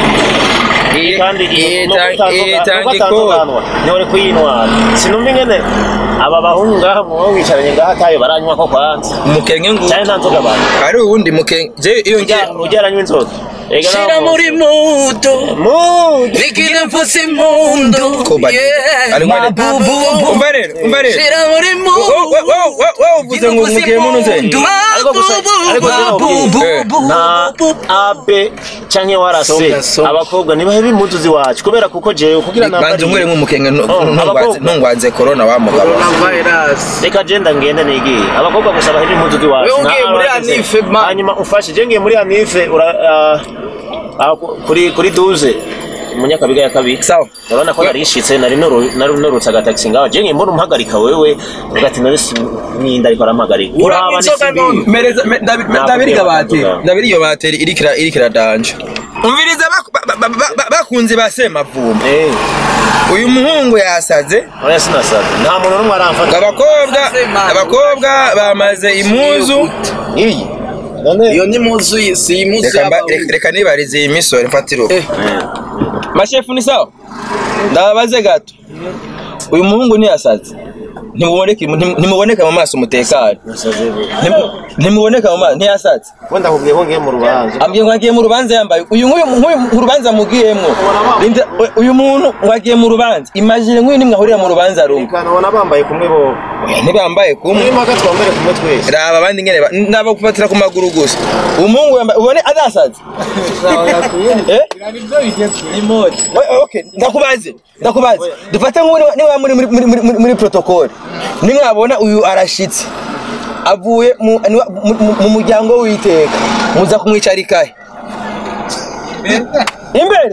C: kandi iyo no
A: itanga ikoro
C: kutandukanwa niwe kuyinwara sinumva ingene aba bahungu ngaha mwowe wicaranye ngaha atayo baranywa ko kwanza
A: umukenge ngo
C: cyane nta nzoga banywa
A: ari uwundi mukenge jewe iyo ngiye
C: Ujya- ujya aranywa inzoga Ega
B: shira
C: ntabwo-
B: muri muto
C: Mood.
B: nikine mfuse impundu
A: ko bari
B: Yeah.
A: ari ngwane
B: Mabubu.
A: umva rero umva rero
B: shira muri
A: Wo- wo- wo- wo- wo- wo uvuze ngo umukenge munuze
C: Ariko gusa- ariko rero
A: Eh.
C: nta abe canke warase
B: Songa, songa.
C: abakobwa nibahe bimuzu ziwacu kubera kuko jewe kugira
A: banze umwere nk'umukenge ntu-
C: Oh,
A: ntungwaze
C: abakobwa.
A: ntungwaze corona wa mugabo
B: coronavirus
C: reka jenda ngende nigiye abakobwa gusa bahe impuzu ziwacu
B: Wewe ugiye
C: Nta
B: muri
C: abageze.
B: Anife, man.
C: hanyuma ufashe je ngiye muri anife ura ah, ah, ku- kuri kuri duze munyakabiga ya kabiri
A: sawa
C: urabona ko narishitse nari nuru- nari nurutse agatagisi ngaho je ngiye mbona umuhagarika wewe ugati nari ninda ariko arampagarika uraba
B: inzoga
C: n'isibi.
B: none.
A: mereza me- ndabi-
C: Ntabwo
A: ndabiri
C: ubwira
A: bateri
C: abantu
A: ndabiri iyo bateri irikira irikira danje umviriza bak- ba- ba- ba- ba- bakunze ba semavumba
C: Eh,
A: uyu muhungu yasaze
C: oya sinasaza nta muntu n'umwe aramfata
A: abakobwa abakobwa bamaze impuzu
C: iyi none
B: iyo ni muzu y- si imuzu
A: Reka mba-
B: y'abawe.
A: reka- reka nibarize iyi misoro mfatiro
B: Eh.
A: mashefu ni sawa ndababaze gato uyu muhungu ntiyasaze ntimuboneke ntimuboneka mu maso umutekano Ntimu- ntimuboneka mu maso ntiyasaze
C: wenda nkubwiye ko ngiye mu rubanza
A: ambwiye ngo agiye mu rubanza yambaye uyu nk'uyu nk'uyu mu rubanza mugiyemwo Linda, we- uyu muntu ngo agiye mu rubanza imagine nk'uyu nimwe ahurira mu rubanza rumwe
C: Kana ubona bambaye kumwe bo
A: ntibambaye kumwe
C: muri maka twambere kumwe twese
A: raba abandi ngene ba- nabo gufatira ku maguru gusa umuhungu yambaye ubone adasaze Eh? We- okay ndakubaze ndakubaze dufate nk'ubu niba- niba muri muri muri muri muri protocol nimwabona uyu arashitse avuye mu niwa- mu- mu- mu muryango w'iteka muza kumwicara ikahe imbere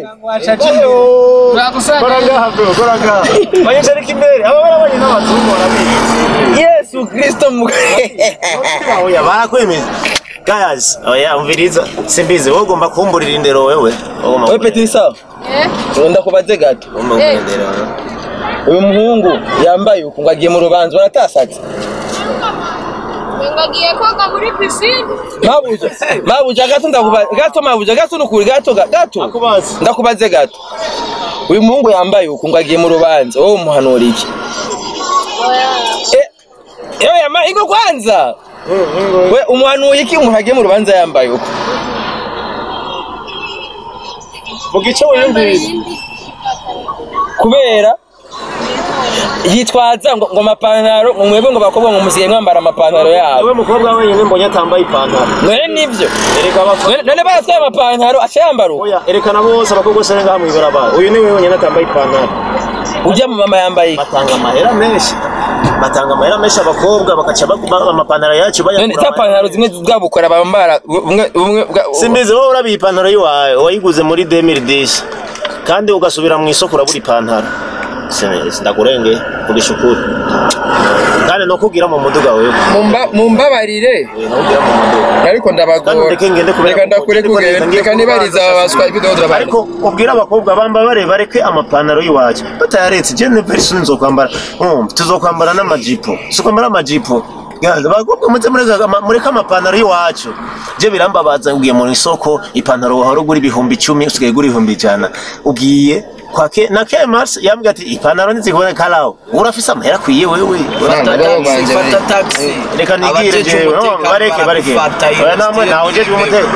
C: kora ngaha bro kora ngaha banyicarika imbere aba barabanye n'abazungu barabizi
A: yesu kristo mu
C: oya barakwemeza guys oya umviriza simbizi wowe ugomba kumburira indero wewe ugomba
A: we peti sawa ndakubaze gato
C: ugomba kugendera
A: uyu muhungu yambaye uku ngo agiye mu rubanza uratasaze
G: ngagiye koga muri pisine
A: mabuja mabuja gato ndakubaze gato mabuja gato nukuri gato ga- gato
C: akubaza
A: ndakubaze gato uyu muhungu yambaye uku ngo agiye mu rubanza wowe umuhanura iki Eh, yewe yama ingo kwanza we umuhanuye iki umuntu agiye mu rubanza yambaye uku
C: vuga icyo wiyumvise
A: kubera yitwaza ngo ngo amapantaro ngo mwebwe ngo bakobwa ngo musigaye mwambara amapantaro yabo
C: wowe mukobwa wenyine mbonye atambaye ipantaro
A: none nivyo
C: ereka abafana
A: None- none baratwaye amapantaro aca yambara uku
C: oya erekana bose abakobwa bose ngaha mu ibarabara uyu ni we wenyine atambaye ipantaro
A: ujya mu mama yambaye iki
C: batanga amahera menshi batanga amahera menshi abakobwa bakaca baguma amapantaro yacu
A: none
C: bayakura
A: za pantaro zimwe bwabukora bambara bumwe bumwe bwa-
C: simbizi wowe urabiye ipantaro y'iwawe wayiguze muri 2010 kandi ugasubira mu isoko urabura ipantaro Simbizi, ndakurenge kugisha ukuri kandi no kugira mu muduga wewe
A: Mumba- mumbabarire
C: Eh, no kugira mu muduga
A: ariko
C: kandi
A: ndabagora
C: ureke ngende kubera
A: reka ndakureka ugende reka nibariza abaswa ibyo turabana
C: ariko ubwira abakobwa bamba bare bareke amapantaro y'iwacu batayaretse je ne person nzokwambara um tuzokwambara n'amajipo tuzokwambara amajipo Gaza, abakobwa muze mureka ama- mureke amapantaro y'iwacu je birambabaza ugiye mu isoko ipantaro wahora ugura ibihumbi icumi usigaye ugura ibihumbi ijana ugiye kwa ke na kemas yambwiye ati ipantaro ntizikuboneka rawo urafise amahera akwiye wewe
A: Ntabwo
B: Fata
A: bo
B: taxi,
A: banje
B: fata taxi.
C: reka nigire
B: Abajeje
C: jewe no,
B: umutekano
C: bareke bareke
B: baragufata,
C: oya namwe
B: iyo
C: nawe jeje
B: sitire
C: umutekano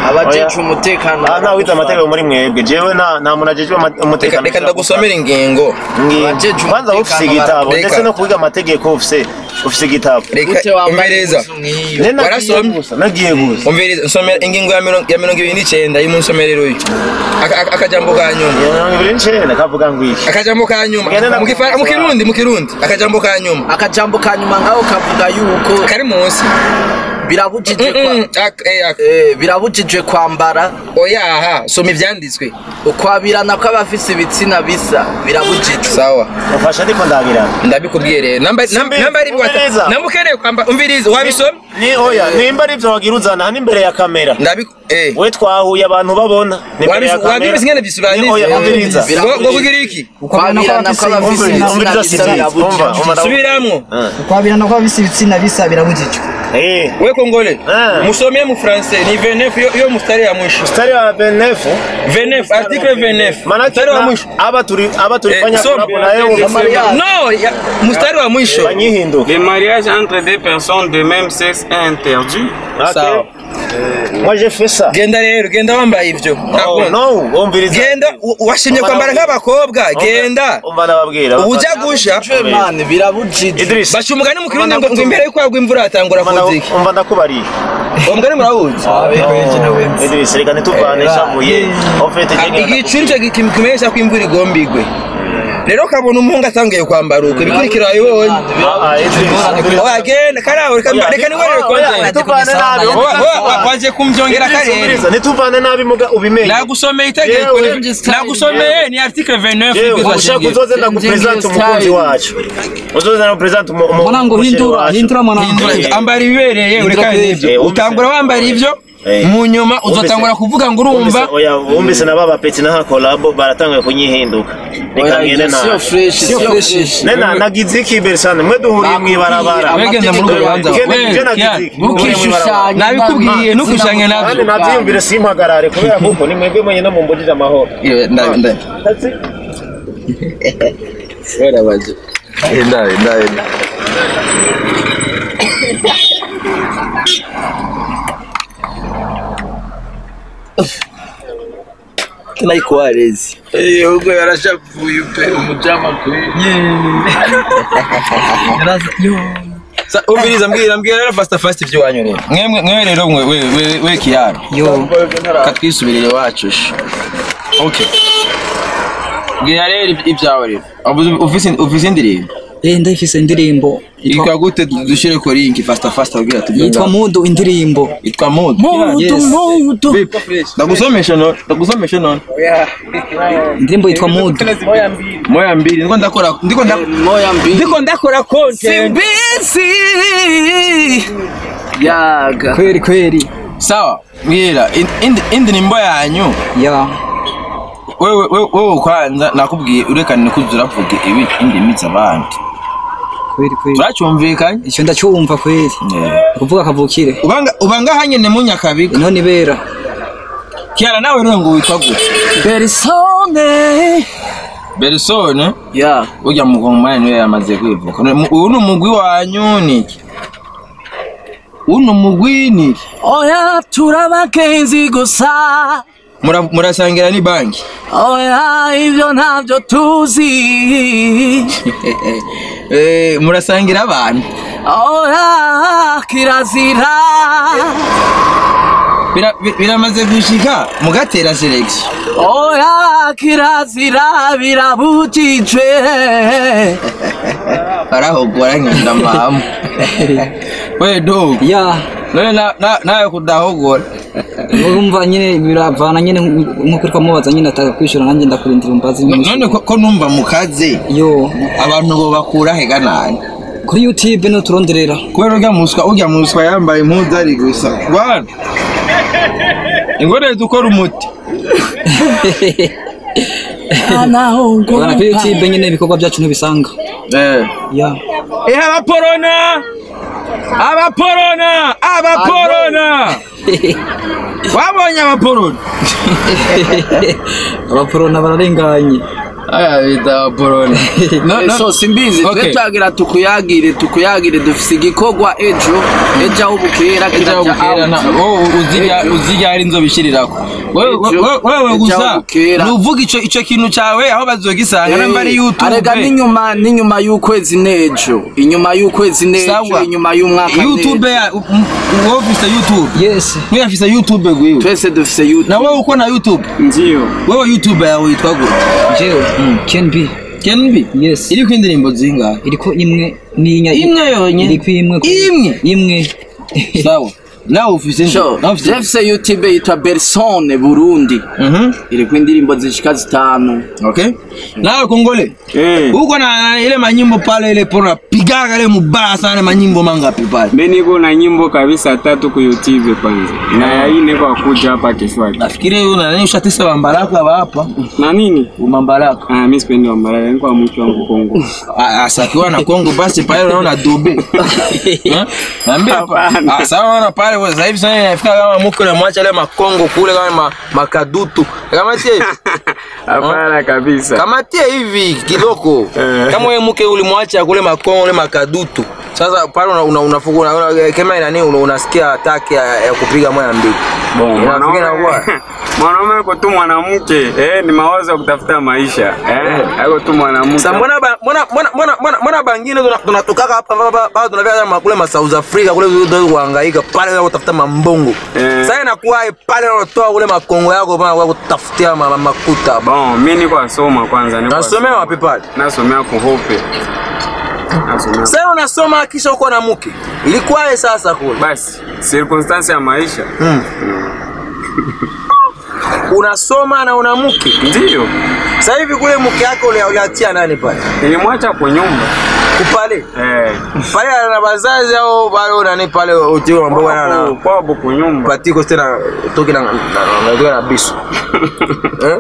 B: abajeje umutekano
C: aha nta wita amategeko muri mwebwe jewe nta nta muntu ajejwe ama-
A: reka
C: umutekano
A: reka ndagusomera ingingo
C: Ngingo.
B: Abajeje
C: kwanza ufise
B: umutekano
C: igitabo
A: bara-
C: ndetse no kwiga amategeko ufise ufise igitabo
A: reka
B: Gute wambaye
A: umvereza
B: impuzu nk'iyo?
C: Ne nagiye
A: Warasomye?
C: gusa nagiye gusa
A: umvereza nsomera ingingo ya mirongo ya mirongo ibiri n'icyenda y'umunsomerero uyu Aka- aka- akajambo ka nyuma
C: mirongo ibiri n'icenda kavuga ngo iki
A: akajambo ka nyuma
C: Mugende na-
A: mu Gifara- mu kirundi mu kirundi akajambo ka nyuma
B: akajambo ka nyuma ngaho kavuga yuko
A: kari munsi
B: birabujijwe
A: Mm, mm,
B: kwa-
A: ak- eh, ak-
B: eh, birabujijwe kwambara
A: oya aha soma ibyanditswe
B: ukwabirana kw'abafise ibitsina bisa birabujijwe
A: sawa
C: mufasha ariko ndabirana
A: ndabikubwiye rero namba nam-
C: Simbi-
A: namba ari
C: umviriza.
A: bwata namba ukeneye kwamba umviriza wabisoma
C: ni oya nimba ari ivyo wagira uzana hano imbere ya kamera
A: ndabi eh
C: we twahuye abantu babona ni imbere ya
A: Wabizi- wabizi ingene
C: Ni
A: bisobanutse
C: oya umviriza
B: Bira-
A: ngo ngo kugira iki
B: ukwabirana kw'abafise
C: Umviriza,
B: ibitsina
C: umviriza
B: bisa
C: Sylvie, umva,
B: birabujijwe
C: umva,
A: subiramwo
E: ukwabirana kw'abafise ibitsina bisa birabujijwe
C: Eh,
A: we kongole
C: Ah.
A: musomye mu français ni 29 yo, yo mustari ya mwisho
C: mstari wa 29
A: 29 article 29
C: maana
A: mstari wa mwisho
C: aba turi aba tulifanya
A: Eh, soma.
C: collab na yeye umesema
A: no ya, mstari wa mwisho
C: banyihinduka
D: Le mariage entre deux personnes de même sexe est interdit.
A: sawa
C: moi j'ai fait ça
A: genda rero genda wambaye ivyo
C: oh,
A: Ntabwo-
C: no umviriza
A: genda u- washimye kwambara nk'abakobwa genda
C: umva nababwira
A: ubuja gusha
B: Birabujijwe, man, birabujijwe
C: Idris
A: baca umugani mu kirundi ngo ngo imbere yuko hagwa imvura hatangura
C: umva na-
A: kuzika
C: umva ndakubariye
A: uwo mugani murawuzi
C: Idris reka ntituvane shavuye en fait jenge
A: igicu nicyo gi- kimenyesha ko imvura igomba igwe rero ukabona umuhungu atangiye kwambara uko ibikurikira wabibonye
C: ah ah Idris
A: oya genda karaho reka mba- reka niwerere kontenti
C: ntituvane nabi
A: Wa- wa- wa- waje kumbyongera karere
C: umviriza ntituvane nabi muga ubimenye
A: nagusomeye itegeko
C: Yewe,
A: nagusomeye ni article 29
C: Yewe,
A: y'ibwirizwa
C: ushaka
A: shingiro.
C: uzoze ndagupresente umukunzi wacu uzoze ndagupresente umu- umu-
E: mwanangu
C: umusheri
E: hindura
C: wacu.
E: hindura mwanangu
A: Hindura- ambara ibibereye ureka
C: Eh,
A: n'ibyo
C: wumvise.
A: utangura wambara ibyo
C: Eh.
A: mu nyuma uzotangura kuvuga ngo urumva
C: Wumvise- oya wumvise na baba peti na kolabo baratanguye kunyihinduka reka ngende
B: siyo
C: nabi
B: fresh siyo fresh
C: nena nagize iki bersane mwe duhuriye mw'ibarabara
A: wegenda muri urwo rubanza
C: Kende
A: we
C: ibyo nagize
A: Kian,
C: iki? Duhuriye mw'ibarabara.
B: ntukishushanye
A: nabikubwiye ntukushange
C: kandi
A: nabyo
C: nabyiyumvire simpagarare kubera kuko ni mwebwe mwenyine mumbugije amahoro
A: Iyo, nda- nda-
C: Tatsi.
A: werabaje enda enda enda tunaikuwarezi
B: ubwo yarashavuye pe umujama kwe
A: Sa- umviriza mbwira mbwira rero fasta fasta ibyo wanyu rero mwemwe mwe rero mwe we we we kiyaro
E: yo
A: katwisubirire wacu sha okay mbwira rero iby- ibyawe rero Uvuze- ufise ufise indirimbo
E: eh ndayifise indirimbo yitwa-
A: yitwa gute dushire ko link fasta fasta kugira tujye
E: yitwa mudu indirimbo
A: yitwa mood
E: Yes.
A: ndagusomesha no ndagusomesha no
E: indirimbo yitwa mudu
A: moya mbili ndiko ndakora ndiko ndakora
B: moya mbi
A: ndiko ndakora content
B: simbizi yaga
E: kweli kweli
A: sawa mbwira in- indi- indirimbo yanyu
E: ya
A: wewe wewe wewe kwanza nakubwiye urekane ko uravuga ibi indimi z'abandi
E: kweli kweli
A: turacyumvikanye
E: icyo ndacyumva kweli kuvuga kavukire
A: ubanga ubanga hanyene mu nyakabiga
E: none ibera
A: kiara nawe rero ngo witwa gute
B: berisone
A: bersone
B: ya
A: urya mugomani niwe yamaze kwivuka None uyu ni umugwi wanyu niki uyu ni umugwi niki
B: oya turabagenzi gusa
A: Mura- murasangira ni banki
B: oya ibyo ntabyo tuzi
A: Eh, murasangira abantu
B: oya kirazira
A: Bira- bi- biramaze gushika mugatera selection
B: oya kirazira birabujijwe
A: barahogora nkenda mama we dog
E: ya
A: none na- na- nawe kudahogora
E: urumva nyine biravana nyine nkuko uri kumubaza nyine ataka kwishyura nanjye ndakurindira umbazi
A: none ko ko numva mukaze
E: yo
A: abantu bo bakura hega nani
E: kuri youtube nuturonderera
A: kubera urya muswa urya muswa yambaye impuzu ari gusa bwana ingorane dukora umuti
E: bana kuri youtube nyine ibikorwa byacu ntibisanga
A: eh
E: ya
A: Eh, abaporona abaporona abaporona wabonye abaporona
E: abaporona bararenganye
A: aya bita borone no no
B: so simbizi
A: Okay.
B: twe twagira tukuyagire tukuyagire dufise igikorwa ejo ejo aho bukera
A: Ejo
B: kiraja
A: bukera na
B: out.
A: wowe uzirya uzirya ari inzo bishirirako wewe
B: Ejo-
A: wewe- wewe
B: ejo
A: gusa
B: bukera.
A: nuvuga ico ico kintu cawe aho bazogisanga
B: Eh,
A: namba ari youtube
B: arega n'inyuma n'inyuma y'ukwezi n'ejo inyuma y'ukwezi n'ejo
A: Sawa.
B: inyuma y'umwaka
A: youtube
B: n'ejo.
A: ya u- m- wowe ufise youtube
E: yes
A: mwe afise youtube gwiwe
B: twese dufise youtube
A: na wewe uko na youtube
D: ndio
A: wewe youtube yawe yitwa gute
E: jewe ken b
A: kenbi
E: yes
A: iriko indirimbo zingahe
E: iriko imwe n'inya
A: imwe yonyene
E: iriko imwe ku-
A: imwe
E: imwe
A: sawa nawe ufise
B: Sho,
A: nawe ufise
B: jefuse youtube yitwa bersone burundi
A: Mhm.
B: iriko indirimbo zishika zitanu
A: Okay. Nawe Kongole.
D: eh
A: Uko na ile manyimbo pale ile pona pigaga ile mubaya sana manyimbo mangapi pale?
D: mimi niko na nyimbo kabisa tatu ku YouTube kwanza na ya ine kwa kuja hapa Kiswahili
A: Nafikiri una nani ushatisa mambaraka wa hapa?
D: na nini
A: Mambaraka.
D: ah mimi sipendi wambara niko mtu wangu Kongo
A: Asakiwa na Kongo basi pale unaona dobe. Eh? Naambia hapa.
D: Hapana.
A: Ah, sawa unaona pale kwa sasa hivi sana inafika kama mko na mwacha ile makongo kule kama ma, makadutu. Kama tie
D: hapana kabisa
A: kama tie hivi kidogo.
D: Eh.
A: Kama wewe mke ulimwacha kule makongo ile makadutu. Sasa pale una una, una, una, una kama ina nini una- unasikia ataki ya, ya kupiga moya mbili.
D: Bon,
A: Inafikiri
D: mwanaume
A: inakuwa.
D: mwanaume yuko tu mwanamke eh, ni mawazo ya kutafuta maisha eh, yuko tu mwanamke
A: Sasa mbona ba- mbona mbona mbona mbona mbona bangine tuna- tunatokaka hapa hapa bado tunavia kama kule ma South Africa kule ndio kuhangaika pale kwa kutafuta mambongo.
D: Eh.
A: Sasa inakuwa pale unatoa kule makongo yako bana kwa kutafutia ma- ma- makuta.
D: Bon, mimi niko nasoma kwanza niko
A: Nasomea
D: nasoma.
A: wapi pale?
D: Nasomea kuhope. Nasomea.
A: Sasa unasoma kisha uko na mke. Ilikuwaje sasa kule?
D: Basi, circumstance ya maisha.
A: Unasoma na una mke.
D: Ndio.
A: Sasa hivi kule mke yako ule uliatia nani pale?
D: Nilimwacha kwa nyumba.
A: Kupale.
D: Eh.
A: Pale ana wazazi au bado nani pale utio ambao ana
D: Kwa kwa buku nyumba.
A: patiko tena toki na na na na biso. Eh?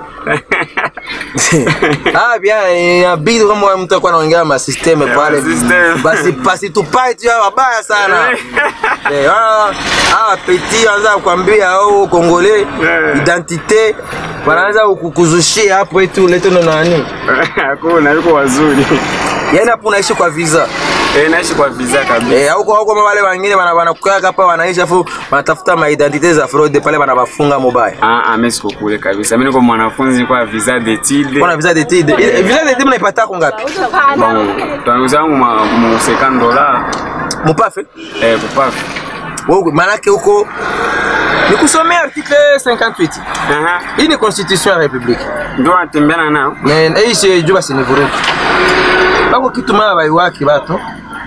A: ah bien inabidi kama mtu akuwa anaongea ma system pale
D: system.
A: basi basi tupae tu hawa wabaya sana eh hawa hawa petit anza kukwambia au kongole
D: Eh.
A: identite wanaanza kukuzushia hapo eti ulete ndo nani
D: Hakuna, yuko wazuri.
A: yaani hapo unaishi kwa visa
D: Eh, naishi kwa visa kabisa.
A: Eh, huko huko wale wengine wana wanakukaa hapa wanaishi afu wanatafuta ma identite za fraud pale wanawafunga mobile.
D: Ah, ah, mimi siko kule kabisa. Mimi niko mwanafunzi kwa visa d'études.
A: Kuna visa d'étude. Eh, Visa d'étude mnaipata kwa ngapi?
D: Bon, tunauza mu ma- mu 50 dollars.
A: Mupafe?
D: Eh, kupafu.
A: Wewe manake huko ni kusomea article 58.
D: Aha.
A: Hii ni constitution ya republique.
D: Ndio natembeana nao.
A: Na hii si juba si ni vurugu. Bako kitu mara bai waki bato.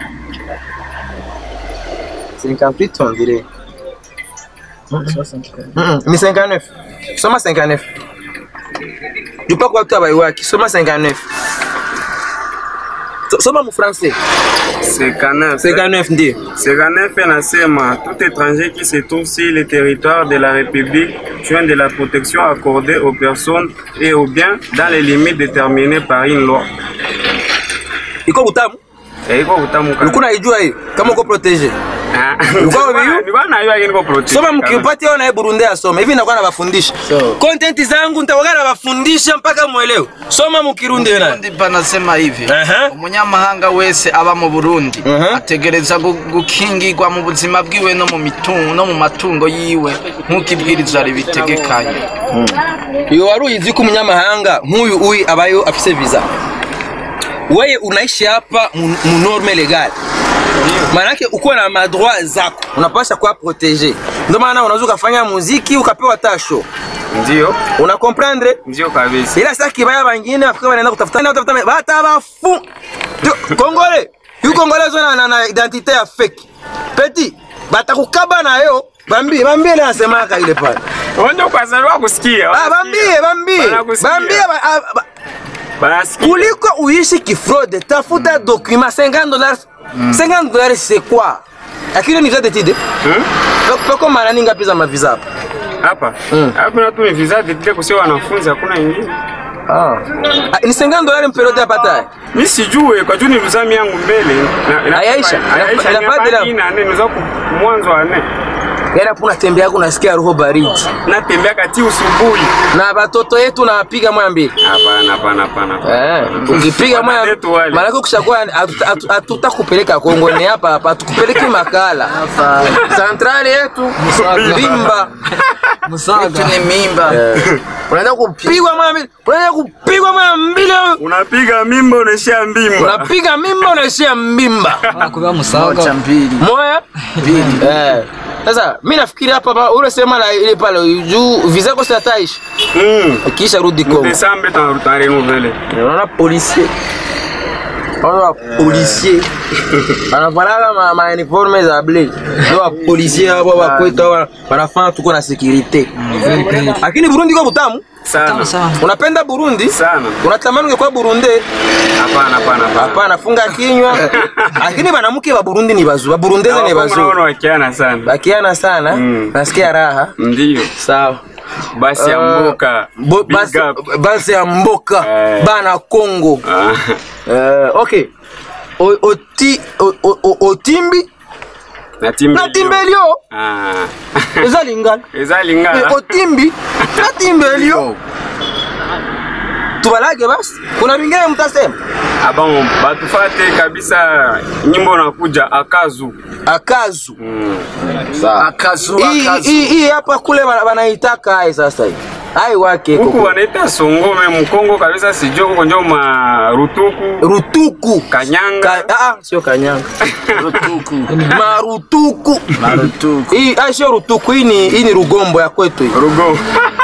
A: 58 on dirait. Mm, ni 59. Soma 59. Jupa kwa watu bai waki, soma 59. So- Soma mu français.
D: 59.
A: 59 ndio.
D: 59 inasema tout étranger qui se trouve sur le territoire de la République joint de la protection accordée aux personnes et aux biens dans les limites déterminées par une loi.
A: Iko utamu?
D: Eh, iko utamu kana.
A: Ulikuwa unaijua hiyo kama uko protege.
D: Ah.
A: Ulikuwa unaijua?
D: Nilikuwa najua lakini niko protect.
A: Soma mkipatia na Burundi asome. Hivi nakuwa nabafundisha. Content zangu nitakuwa nabafundisha mpaka muelewe. Soma mukirundi wewe.
B: Burundi panasema hivi
A: Aha.
B: umunyamahanga wese aba mu Burundi
A: Aha.
B: ategereza gu- gukingirwa mu buzima bwiwe no mu mitungo no mu matungo yiwe nk'uko ibwirizwa ribitegekanye
A: Iyo wari uyizi ko umunyamahanga nk'uyu uyu abayo afise visa. Wewe unaishi hapa mu mu norme legal. Maanake uko na madroit zako, unapasha kuwa protege. Ndio maana unaweza ukafanya muziki ukapewa tasho,
D: Ndio.
A: una comprendre?
D: Ndio kabisa.
A: ila sasa kibaya bangine Afrika wanaenda kutafuta na kutafuta bata bafu Ndio, Kongole yu Kongole zona na, na identite ya fake petit batakukaba nayo bambie bambie ile nasemaka ile pale
D: Wanda ukazaliwa kusikia.
A: ah bambie bambie
D: Wanakusikia.
A: bambie ba- ah, ba-
D: Banasikia.
A: kuliko uishi kifraude tafuta document 50 dollars 50 dollars c'est quoi lakini ni visa d'étude
D: Hmm?
A: poko mara ninga pesa mavisa hapa
D: Hapa.
A: Mm.
D: Hapa na tu ni visa d'études kusio wanafunzi hakuna ingine.
A: ah Ah, ni 50 dollars mperiode hapa tayari
D: Mimi sijue kwa juu nilizami yangu mbele. Na- ina-
A: Hayaisha.
D: Hayaisha.
A: Inafaa
D: Inafaa
A: bila-
D: hii na nne niza ku mwanzo wa nne.
A: yaani hapo unatembea unasikia roho baridi
D: natembea kati usubuhi.
A: na batoto yetu nawapiga moya mbili
D: Hapana, hapana, hapana. hapana.
A: Eh, ukipiga moya
D: Wanazetu wale.
A: maanake ukishakuwa hatu- hatu- hatutakupeleka Kongo ni hapa hapa hatukupeleki makala santrali yetu Bimba
B: Vitu ni mimba.
A: unaenda kupigwa moya mbili unaenda kupigwa moya mbili
D: Unapiga mimba unaishia mbimba.
A: unapiga mimba unaishia mbimba
E: Anakuwa
B: Moja
E: msaga.
B: mbili.
A: moya eh sasa mi nafikiri hapa pa- ule sema la ile pale juu visa kosa ataishi
D: Mm.
A: kisha rudi Kongo
D: Desambe tan tan renouveler.
A: unaona policier unaona policier anafanana ma, ma uniforme za ble ndio wa policier hapo wa kwetu hawa wanafanya tuko na security lakini Burundi kwa butamu
D: Sana.
E: Sana.
A: unapenda Burundi
D: Sana.
A: unatamani ungekuwa Burundi
D: Hapana, hapana, hapana.
A: hapana funga kinywa lakini banamuke ba Burundi ni bazuri ba Burundeze ni
D: Hawakongo naona
A: bazuri
D: wakiana sana.
A: bakiana sana
D: Mm.
A: nasikia raha
D: Ndio.
A: sawa
D: Basi ya mboka.
A: Bo-
D: Big
A: basi,
D: up.
A: basi ya mboka
D: Eh.
A: bana Kongo
D: Ah.
A: Eh, okay O- oti o- o- o- otimbi
D: Na timbi.
A: na timbelio
D: Ah.
A: eza lingana
D: Eza
A: Eh,
D: lingala.
A: otimbi na timbelio tubalage basi kuna vingine mtasema
D: Abon batufate kabisa nyimbo nakuja akazu.
A: akazu
D: Mm.
B: Akazu
A: Hii-
B: akazu.
A: hii hii hapa kule wana- wanaitaka ai sasa hii ai wake
D: Huku
A: koko.
D: wanaita songome mkongo kabisa sijui huko njo marutuku
A: rutuku
D: kanyanga
A: Ka, ah, ah, sio kanyanga
B: Rutuku.
A: marutuku
B: Marutuku.
A: hii ai sio rutuku hii ni hii ni rugombo ya kwetu hii
D: rugo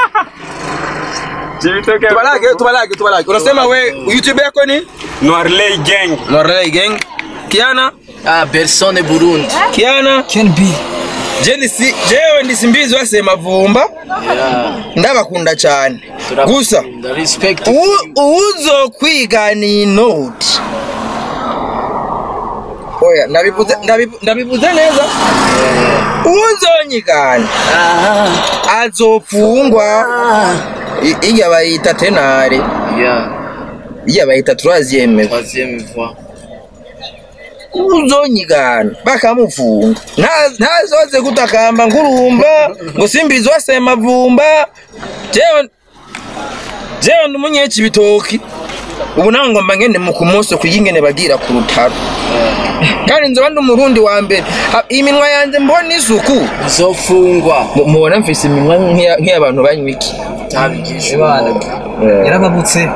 D: Chibitoke
A: tubalage tubalage tubalage unasema we youtube yako ni
D: Noirley gang
A: Norley gang Kiana
B: Ah, Bersone Burundi.
A: Kiana
E: Ken B.
A: je si jewe ndisimbizi wasema vumba ndabakunda cyane gusa
B: The respect.
A: u- uzo kwiga ni note oya ndabivuze ndabivu- ndabivuze neza uzonyigana azopfungwa I- iya bayita tenare
B: Yeah.
A: iya bayita troisième
B: Troisième fois.
A: uzonyigana bakamufunga Nta- ntazoze kutakamba ngurumba ngo simbizi wasema vumba jewe jewe ndi umunyeci bitoki ubu nawe ngomba ngende mu kumoso kuyingene bagira ku rutaro kandi nzoba ndi umurundi wa mbere Ha- iminwa yanjye mbona isuku
B: Uzofungwa.
A: Mu- mubona mfise iminwa nk'iya- nk'iy'abantu banywa iki
B: Tabigisha.
E: Ibana. Yarababutse.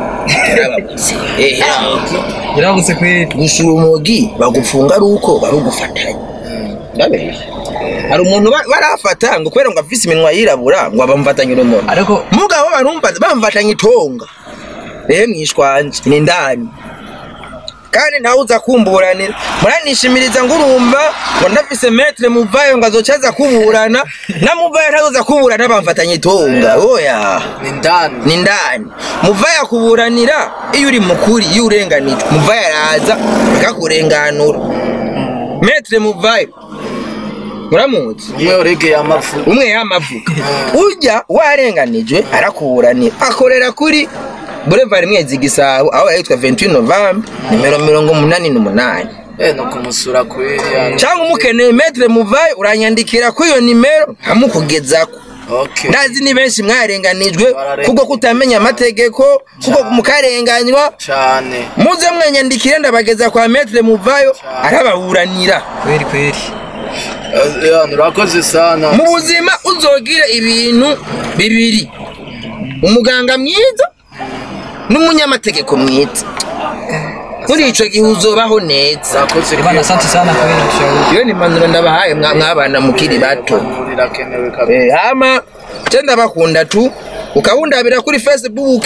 A: Eh,
E: Yarababutse kweli.
A: gusa urumogi bagufunga ari uko barugufatanya ndabeshya hari umuntu ba- barafata ngo kubera ngo afise iminwa yirabura ngo bamfatanye urumogi
E: Ariko
A: mugabo barumfata bamfatanye itonga rehe mwishwanje ni ndani kandi ntawe uza kumburanira muranishimiriza ngo urumva ngo ndafise metre muvayo ngo azoca aza kuburana na muvayo ntawe uza kuburana bamfatanye itonga oya
B: Ni ndani.
A: ni ndani muvaya kuburanira iyo uri mukuri iyo urenganijwe muvaya araza akakurenganura metre muvayo muramuzi
B: Umwe uregeye amafu.
A: umwe yamavuga ujya warenganijwe arakuburanira akorera kuri boulevard mwezi gisabo aho yitwa 28 novembre nimero mirongo munani n'umunani
B: Eh, no kumusura kweli yani.
A: cyangwa umukeneye metre muvayo uranyandikira kuri iyo nimero nkamukugezako
B: Okay.
A: ndazi ni benshi mwarenganijwe kubwo kutamenya amategeko kubwo mukarenganywa
B: Cyane.
A: muze mwanyandikire ndabageza kwa metre muvayo arababuranira
E: kweli kweli.
B: Eh, yani, urakoze sana.
A: mu buzima uzogira ibintu bibiri umuganga mwiza n'umunyamategeko mwiza muri ico gihe uzobaho neza
B: Urakoze
E: Ibana asante sana kweli ushauri.
A: iyo ni impanuro ndabahaye mwa- mwabana mukiri bato
B: kwirakenewe kabisa.
A: Eh, hama je ndabakunda tu ukabundabira kuri facebook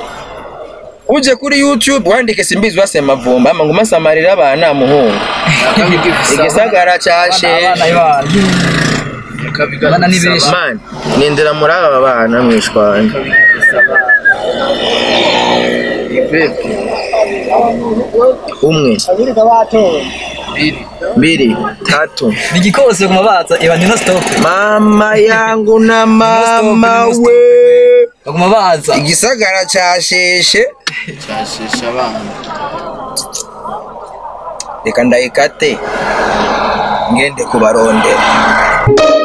A: uje kuri youtube wandike simbizi wasema vumba ama nguma samarira abana muhungu igisagara cashe
E: Abana ibana. Abana ni benshi.
A: man nindira muri aba bana mwishwana umwe mbili tatu
E: Ni igikose ku mabaza iba ni no stop.
A: mama yangu na mama we
E: Baguma baza.
A: igisagara casheshe
B: cyashisha abana
A: reka ndayikate ngende kubarondera